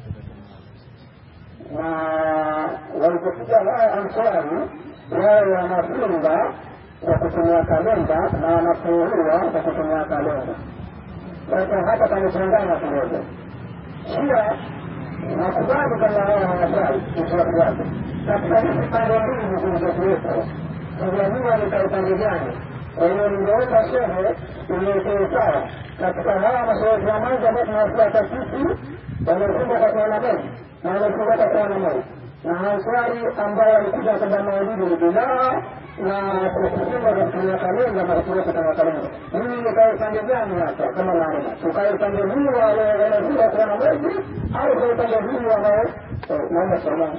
na walipokuja wao Ansari, wao wanafunga kwa kutumia kalenda na wanafungua kwa kutumia kalenda. Sasa hapa pamechanganya kidogo. Shia nakubali kama wao hawafai itifaki yake katika hizi pande mbili zilizokuwepo kujamua ni kwa upande gani kwa hiyo ningeomba shehe iliyotoe sawa katika hawa mashehehi ya mwanzo ambao tunawafuata sisi wamefunga kwa kuona Mungu na wamefunga kwa kuona Mungu na ansari ambayo alikuja kwamba maulidi ni bidaa na kufunga kwa kutumia kalenda na kutumia kutumia kalenda. Mimi nikae upande gani hapa kama naona? Tukae upande huu wa wanaoelewa kuwa na mwezi au kwa upande huu ambao naomba salamu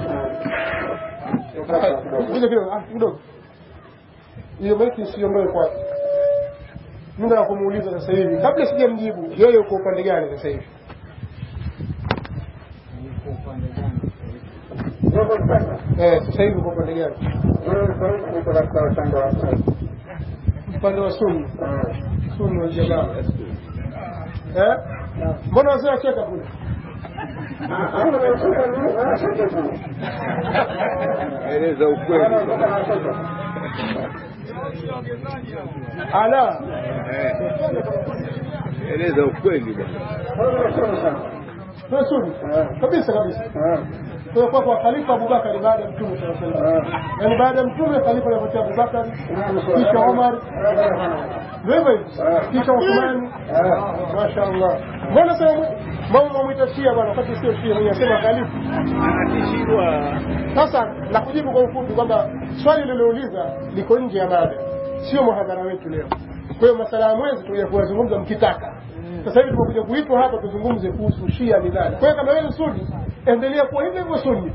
Kuja kidogo, ah, kidogo. Hiyo maiki usiondoe kwake. Muda wa kumuuliza sasa hivi, kabla sijamjibu, yeye uko upande gani sasa hivi? Eh, sasa hivi uko upande gani? niko katika upande wa Upande wa Sunni. Sunni wal Jamaa. Eh? Mbona wazee wacheka kule? eleza ukweli Ala, Eh. eleza ukweli bwana wewe Sunni. Kabisa kabisa. Kwa kwa kwa Khalifa Abubakar baada ya Mtume sallallahu alaihi wasallam. Yaani baada ya Mtume Khalifa alifuatia Abubakar, kisha Omar, ndio hivyo hivyo. Kisha Uthman. Mashaallah. Mbona sasa mama mwita Shia bwana wakati sio Shia mwenye asema Khalifa. anatishiwa Sasa na kujibu kwa ufupi kwamba swali lilouliza liko nje ya mada, sio muhadhara wetu leo. Kwa hiyo masala ya mwezi tuja kuyazungumza mkitaka. Sasa hivi tumekuja kuitwa hapa tuzungumze kuhusu Shia ni nani. Kwa hiyo kama wewe ni Sunni, endelea kuwa hivyo hivyo Sunni.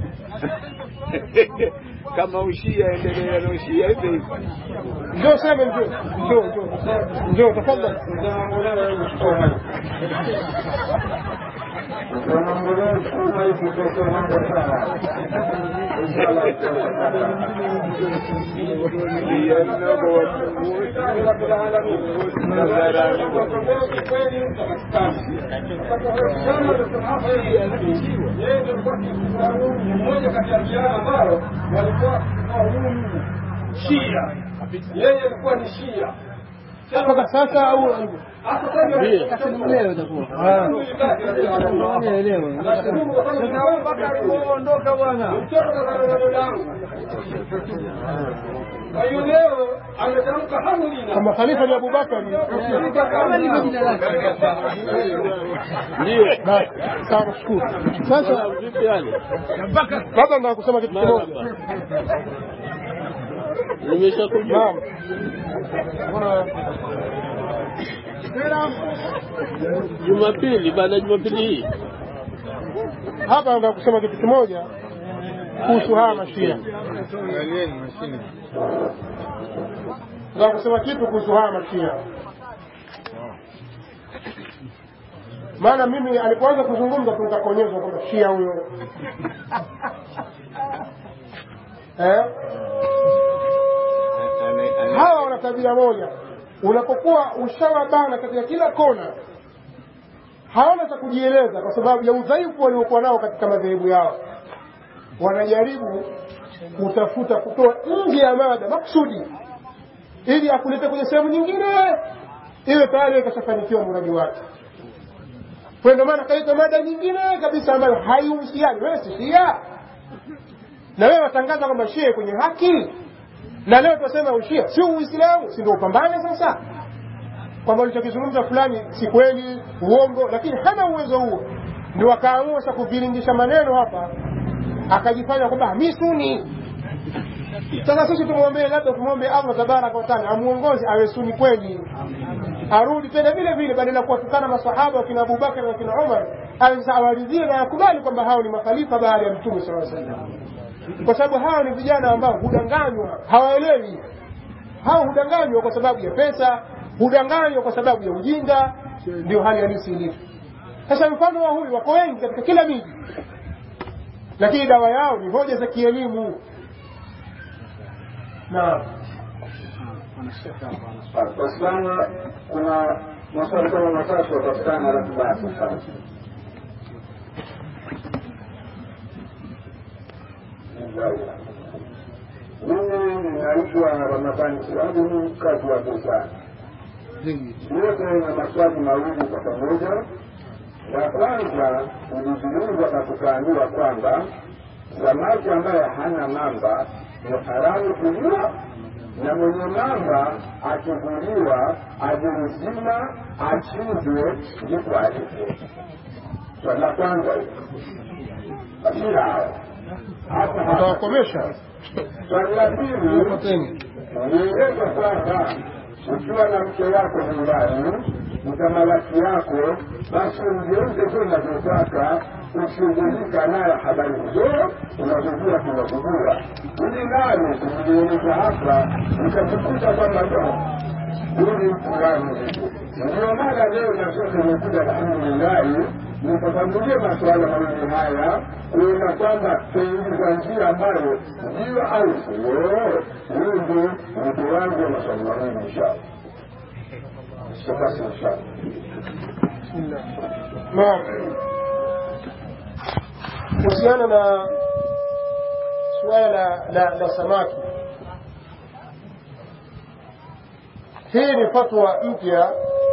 kama ushia endelea na ushia hivyo hivyo Njoo sema njoo. Njoo njoo. Njoo tafadhali. لأنه رب العالمين mmoja kati ya vijana ambao walikuwa Shia. Yeye alikuwa ni Shia. Mpaka sasa au ondoka bwana. Kwa hiyo leo ametamka hamlina kama Khalifa ni Abubakar. ndio Basi, sawa shukuru. Sasa vipi yani labda nataka kusema kitu kimoja. nimeshakujua Naam. Mbona jumapili baada ya jumapili hii hapa nataka kusema kitu kimoja kuhusu haya mashia. Nataka kusema kitu kuhusu haya mashia. Maana mimi alipoanza kuzungumza tu nikakuonyesha kwamba shia huyo eh? hawa wana tabia moja unapokuwa ushawabana katika kila kona hawana cha kujieleza kwa sababu ya udhaifu waliokuwa nao katika madhehebu yao wanajaribu kutafuta kutoa nje ya mada makusudi ili akulete kwenye sehemu nyingine iwe tayari ikashafanikiwa mradi wake kwa ndio maana kaita mada nyingine kabisa ambayo haihusiani wewe si shia na wewe watangaza kwamba shia kwenye haki na leo tunasema ushia sio uislamu si ndio upambane sasa kwamba ulichokizungumza fulani si kweli uongo lakini hana uwezo huo ndio akaamua sasa kuviringisha maneno hapa akajifanya kwamba mi suni sasa sisi tumwombee labda tumwombe allah tabaraka wataala amuongoze awe suni kweli arudi tena vile vile badala ya kuwatukana masahaba wakina abubakar na wakina umar sasa awaridhie na akubali kwamba hao ni makhalifa baada ya mtume saa salam kwa sababu hao ni vijana ambao hudanganywa hawaelewi hao hudanganywa kwa sababu ya pesa hudanganywa kwa sababu ya ujinga ndio hali halisi ilivyo sasa mfano wa huyu wako wengi katika kila miji lakini dawa yao ni hoja za kielimu naam Kwa sana kuna maswali kama matatu yapatikana ratiba ya safari. Mimi ninaitwa Ramadhani Siwangu, ni mkazi wa Busani. Yote na maswali mawili kwa pamoja. La kwanza ulizungumza na tukaambiwa kwamba samaki ambaye hana mamba ni haramu kuliwa na mwenye mamba akivuliwa aje mzima achinjwe ndipo alipo. Swali la kwanza hilo. Bashira hawa hapa utawakomesha swali la pili pateni nieleza kwamba ukiwa na mke wako nyumbani mtamalaki yako basi mgeuze tu unavyotaka ushughulika naye habari hizo unazojua tunazojua ili nani kumlionyesha hapa utakukuta kwamba ndo huyu fulani ndio maana leo na sote imekuja alhamdulillahi nikafanulie masuala mawili haya kuona kwamba tuingiza njia ambayo ndio au sio huyu ndio mtu wangu wa maswali mawili inshallah basi inshallah naam kuhusiana na suala la, la, la samaki hii ni fatwa mpya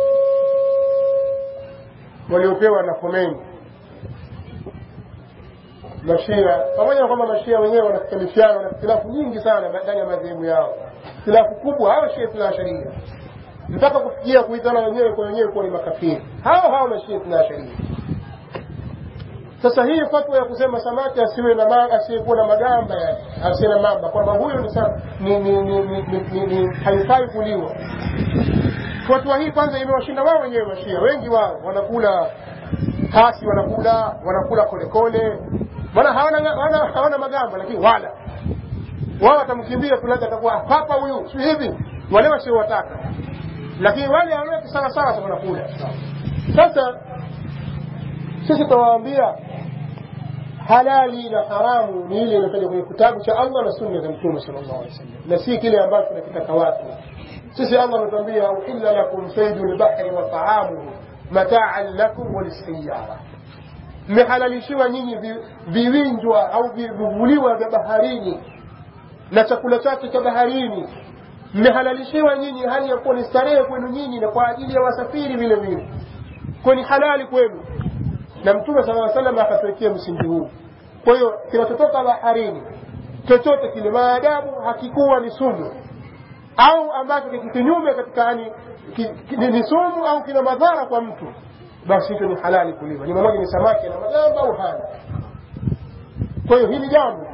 waliopewa na Khomeini mashia pamoja na kwamba mashia wenyewe wanakhtalifiana wana ikhtilafu nyingi sana ndani ya madhehebu yao ikhtilafu kubwa hawa shia tuna sharia mpaka kufikia kuitana wenyewe kwa wenyewe kuwa ni makafiri hao hao mashia tuna sharia sasa hii fatwa ya kusema samaki asiwe na ma, asiyekuwa na magamba yani asiwe na mamba kwamba huyo ni, sa- ni, ni, ni, ni, ni, ni, ni haifai kuliwa fatwa hii kwanza imewashinda wao wenyewe mashia wengi wao wanakula kasi wanakula wanakula kolekole maana hawana, hawana, hawana magamba lakini wala wao watamkimbia tu labda atakuwa papa huyu si hivi wale wasiowataka lakini wale hawaweki sawa sawa wanakula sasa sisi tunawaambia halali na haramu ni ile inatajwa kwenye kitabu cha Allah na sunna za Mtume sallallahu alaihi wasallam, na si kile ambacho tunakitaka watu. Sisi Allah ametuambia uhilla lakum saydul bahri wa ta'amuhu mataan lakum walisiyara, mmehalalishiwa nyinyi vi- viwinjwa au vi- vivuliwa vya baharini na chakula chake cha baharini mmehalalishiwa nyinyi hali ya kuwa ni starehe kwenu nyinyi na kwa ajili ya wasafiri vile vile, kwa ni halali kwenu na mtume sala aa salam akatuwekea msingi huu kwa hiyo kinachotoka baharini chochote kile maadamu hakikuwa ni sumu au ambacho kiko kinyume katika yani ki, ki, ni ni sumu au kina madhara kwa mtu basi hicho ni halali kuliwa ni mmoja ni samaki na magamba au hana kwa hiyo hili jambo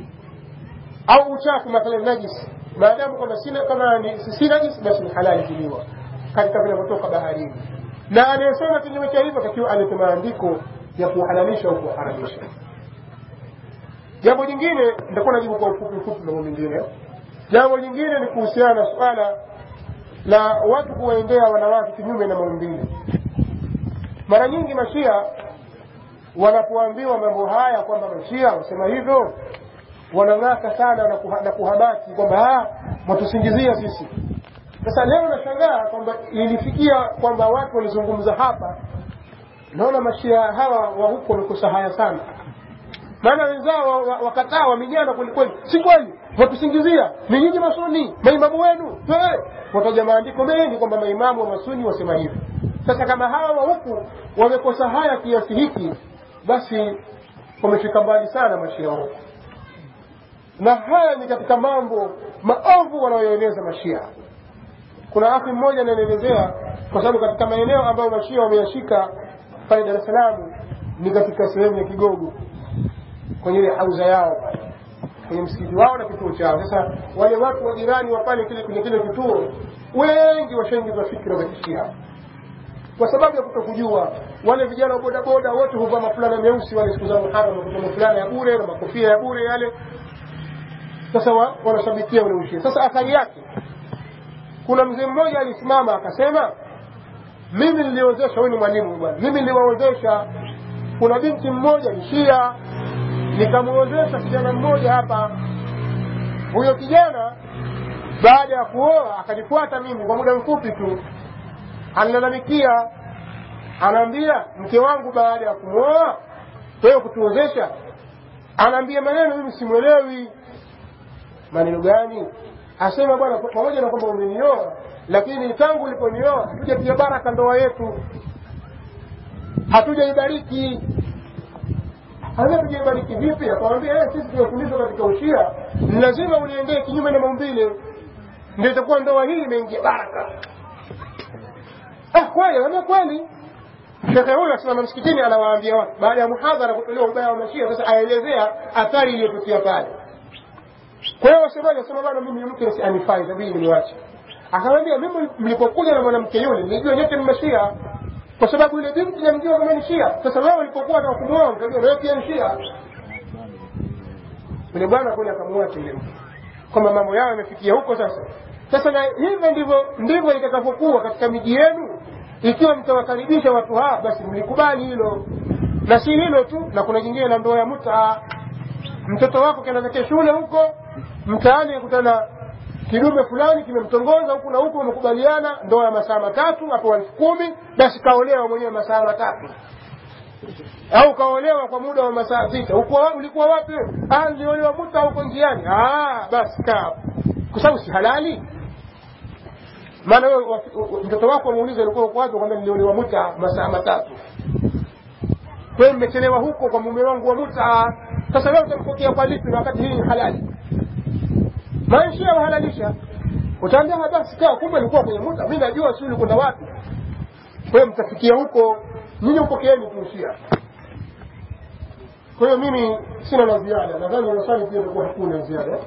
au uchafu mathalan najisi maadamu kwamba sina kama ni si si najisi basi ni halali kuliwa katika vinavyotoka baharini na anayesema kinyume cha hivyo takiwa alete maandiko ya kuhalalisha au kuharamisha jambo jingine nitakuwa najibu kwa ufupi ufupi mambo mengine jambo jingine ni kuhusiana na suala la watu kuwaendea wanawake kinyume na maumbile mara nyingi mashia wanapoambiwa mambo haya kwamba mashia wasema hivyo wanang'aka sana na, kuha, na kuhamaki kwamba "Ah, mwatusingizia sisi sasa leo nashangaa kwamba ilifikia kwamba watu walizungumza hapa naona mashia hawa wa huko wamekosa haya sana maana wenzao wa- wa- wakataa wamijana kwelikweli si kweli watusingizia ni nyinyi masuni maimamu wenu Eh, wataja maandiko mengi kwamba maimamu wa masuni wasema hivi sasa kama hawa wa huku wamekosa haya kiasi hiki basi wamefika mbali sana mashia wa huku na haya ni katika mambo maovu wanayoeneza mashia kuna akhi mmoja ananielezea kwa sababu katika maeneo ambayo mashia wameyashika pale Dar es Salaam ni katika sehemu ya Kigogo kwenye ile hauza yao pale kwenye msikiti wao na kituo chao. Sasa wale watu wa jirani wa pale kile kwenye kile kituo wengi washaingizwa fikra za kishia kwa sababu ya kutokujua. Wale vijana wa bodaboda wote huvaa mafulana meusi wale siku za Muharram, huvaa mafulana ya bure na makofia ya bure yale. Sasa wa, wanashabikia ule ushia. Sasa athari yake kuna mzee mmoja alisimama akasema mimi niliozesha huyu ni mwalimu bwana mimi niliwaozesha kuna binti mmoja ni shia nikamwozesha kijana mmoja hapa huyo kijana baada ya kuoa akanifuata mimi kwa muda mfupi tu analalamikia anaambia mke wangu baada ya kumwoa wewe kutuozesha anaambia maneno mimi simwelewi maneno gani asema bwana pamoja na kwamba umenioa lakini tangu uliponioa hatujatia baraka ndoa yetu hatujaibariki hasa tujaibariki vipi akamwambia eh, sisi tumefundishwa katika ushia ni lazima uliendee kinyume na maumbile ndio itakuwa ndoa hii imeingia baraka ah kweli ana kweli shekhe huyo asimama msikitini anawaambia watu baada ya muhadhara kutolewa ubaya wa mashia sasa aelezea athari iliyotokea pale kwa hiyo wasemaji wasema bana mimi mke si anifai itabidi niwache akamwambia mimi mlipokuja na mwanamke yule nilijua nyote ni mashia kwa sababu yule binti namjua kama ni shia sasa wewe ulipokuwa na kumuoa mkajua wewe pia ni shia yule bwana kule akamwacha yule mtu kwamba mambo yao yamefikia huko sasa sasa na hivyo ndivyo ndivyo itakavyokuwa katika miji yenu ikiwa mtawakaribisha watu hawa basi mlikubali hilo na si hilo tu na kuna jingine la ndoa ya mutaa mtoto wako kenda zake shule huko mtaani akutana kidume fulani kimemtongoza huku na huku wamekubaliana ndoa ya masaa matatu hapo elfu kumi basi kaolewa mwenyewe masaa matatu au kaolewa kwa muda wa masaa sita Ukuwa- ulikuwa wapi wewe? ah niliolewa muta huko njiani ah basi kaa kwa sababu si halali maana wewe wa- wa- mtoto wako muulize ulikuwa uko wapi kwamba niliolewa muta masaa matatu kwa hiyo nimechelewa huko kwa mume wangu wa muta sasa wewe utampokea kwa lipi na wakati hii ni halali maisha wahalalisha utaambia "Ah, basi kaa kumbe nilikuwa kwenye muta mi najua si ulikwenda wapi kwa hiyo mtafikia huko nyinyi upokeeni tuusia kwa hiyo mimi sina la ziada nadhani maswali pia itakuwa hakuna ziada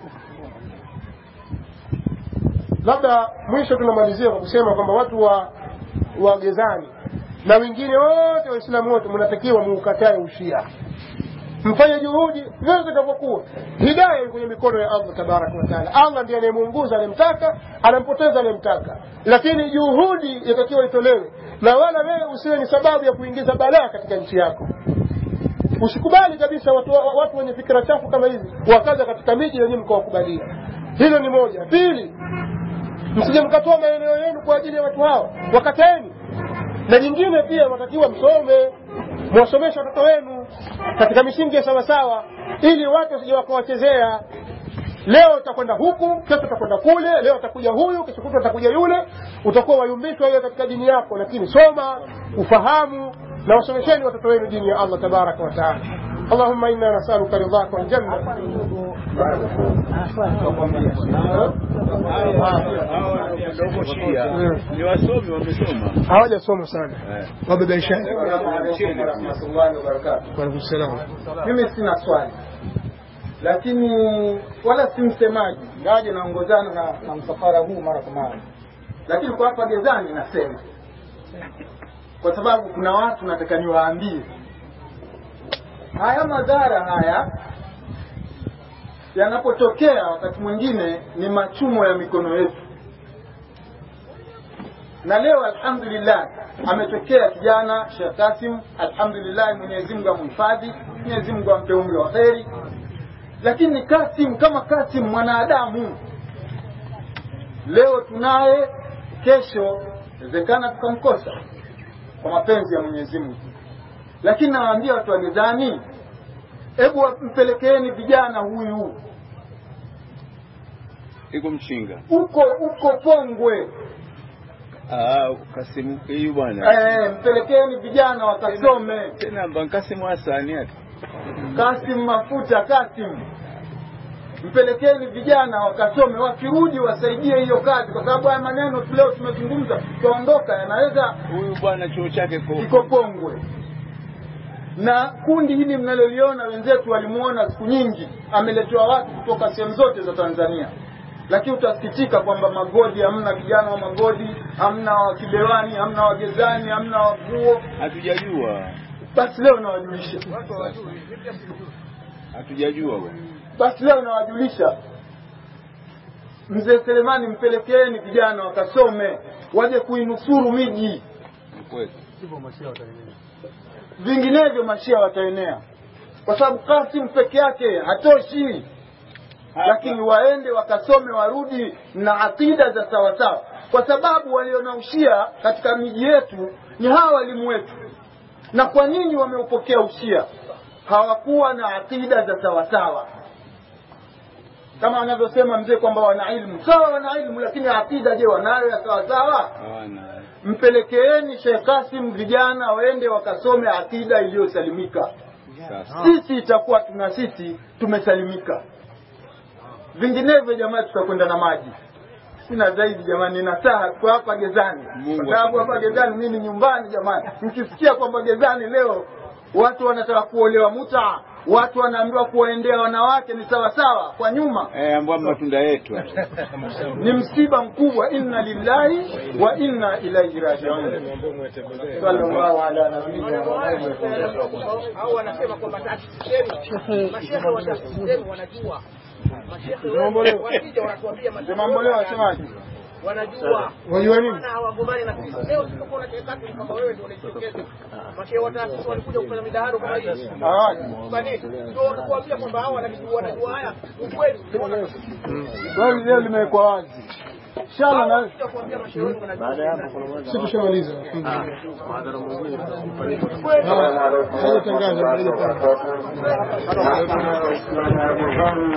labda mwisho tunamalizia kwa kusema kwamba watu wa wagezani na wengine wote waislamu wote mnatakiwa muukatae ushia mfanye juhudi vile zitakavyokuwa hidaya iko kwenye mikono ya allah tabaraka wataala allah ndiye anayemuunguza anayemtaka anampoteza anayemtaka lakini juhudi yatakiwa itolewe na wala wewe usiwe ni sababu ya kuingiza balaa katika nchi yako usikubali kabisa watu, watu wenye fikira chafu kama hizi wakaja katika miji yenyewe mkawakubalia hilo ni moja pili msije mkatoa maeneo yenu kwa ajili ya watu hao wakataeni na jingine pia watakiwa msome mwasomeshe watoto wenu katika misingi ya sawasawa ili watu wasije wakawachezea leo utakwenda huku kesho utakwenda kule leo atakuja huyu kesho kutu atakuja yule utakuwa wayumbishwa hiyo katika dini yako lakini soma ufahamu na wasomesheni watoto wenu dini ya allah tabaraka wataala اللهم انا نسالك رضاك والجنه Wadogo Shia ni wasomi, wamesoma hawajasoma sana Eh. wabebaishani warahmatullahi wabarakatu waalaikum salam mimi sina swali lakini wala si msemaji ngaje naongozana na, na msafara huu mara kwa mara lakini kwa hapa gezani nasema kwa sababu kuna watu nataka niwaambie haya madhara haya yanapotokea wakati mwingine ni machumo ya mikono yetu na leo alhamdulillah ametokea kijana Sheikh Kasim alhamdulillah Mwenyezi Mungu amhifadhi Mwenyezi Mungu ampe umri wa kheri lakini Kasim kama Kasim mwanadamu leo tunaye kesho inawezekana tukamkosa kwa mapenzi ya Mwenyezi Mungu lakini nawaambia watu wa mezani hebu mpelekeeni vijana huyu iko mshinga. uko uko Pongwe Ah, Kasimu huyu bwana eh, mpelekeni vijana wakasome tena Bankasimu Hasani ati Kasim Mafuta Kasim, mpelekeni vijana wakasome, wakirudi wasaidie hiyo kazi, kwa sababu haya maneno tu leo tumezungumza, tutaondoka, yanaweza huyu bwana chuo chake ko iko Pongwe. Na kundi hili mnaloliona, wenzetu walimuona siku nyingi, ameletewa watu kutoka sehemu zote za Tanzania, lakini utasikitika kwamba Magodi hamna vijana wa Magodi, hamna wa Kibewani, hamna wa Gezani, hamna wa Vuo. hatujajua, Basi leo nawajulisha hatujajua bwana. basi leo nawajulisha mzee Selemani, mpelekeeni vijana wakasome, waje kuinusuru miji, Ni kweli. vinginevyo mashia wataenea, kwa sababu Kasim peke yake hatoshi, lakini waende wakasome, warudi na akida za sawasawa, kwa sababu waliona ushia katika miji yetu ni hawa walimu wetu. Na kwa nini wameupokea ushia? Hawakuwa na akida za sawasawa kama anavyosema mzee kwamba wana ilmu sawa, wana ilmu lakini akida, je, wanayo ya sawasawa? Hawana. Mpelekeeni Sheikh Kasim vijana waende wakasome akida iliyosalimika. Sasa Sisi itakuwa tuna sisi tumesalimika, vinginevyo jamaa tutakwenda na maji. sina zaidi jamani, nina saha kwa hapa Gezani, Mungu kwa sababu hapa Gezani mimi ni nyumbani jamani. Mkisikia kwamba Gezani leo watu wanataka kuolewa muta, watu wanaambiwa kuwaendea wanawake ni sawa sawa kwa nyuma, Eh, ambao matunda yetu. ni msiba mkubwa. Inna lillahi wa inna ilaihi rajiun. Sallallahu ala nabiyina Muhammad. au wanasema kwamba taasisi zenu mashehe wa taasisi zenu wanajua mashehe wetu wakija wanatuambia mashehe Mamboleo wetu wasemaje? wanajua wajua nini na hawagombani na sisi leo tulipokuwa na kekati ni kwamba wewe ndio unaitokeza mashehe wa taasisi walikuja kufanya midaharo kama hii Hawaji. kwa nini ndio wanakuambia kwamba hao wanajua wanajua haya ukweli tunaona Swali leo limewekwa wazi. Inshallah na wanakuja kuambia mashehe wenu wanajua si tushamaliza kweli hajatangaza hajatangaza Waalaikum salaam.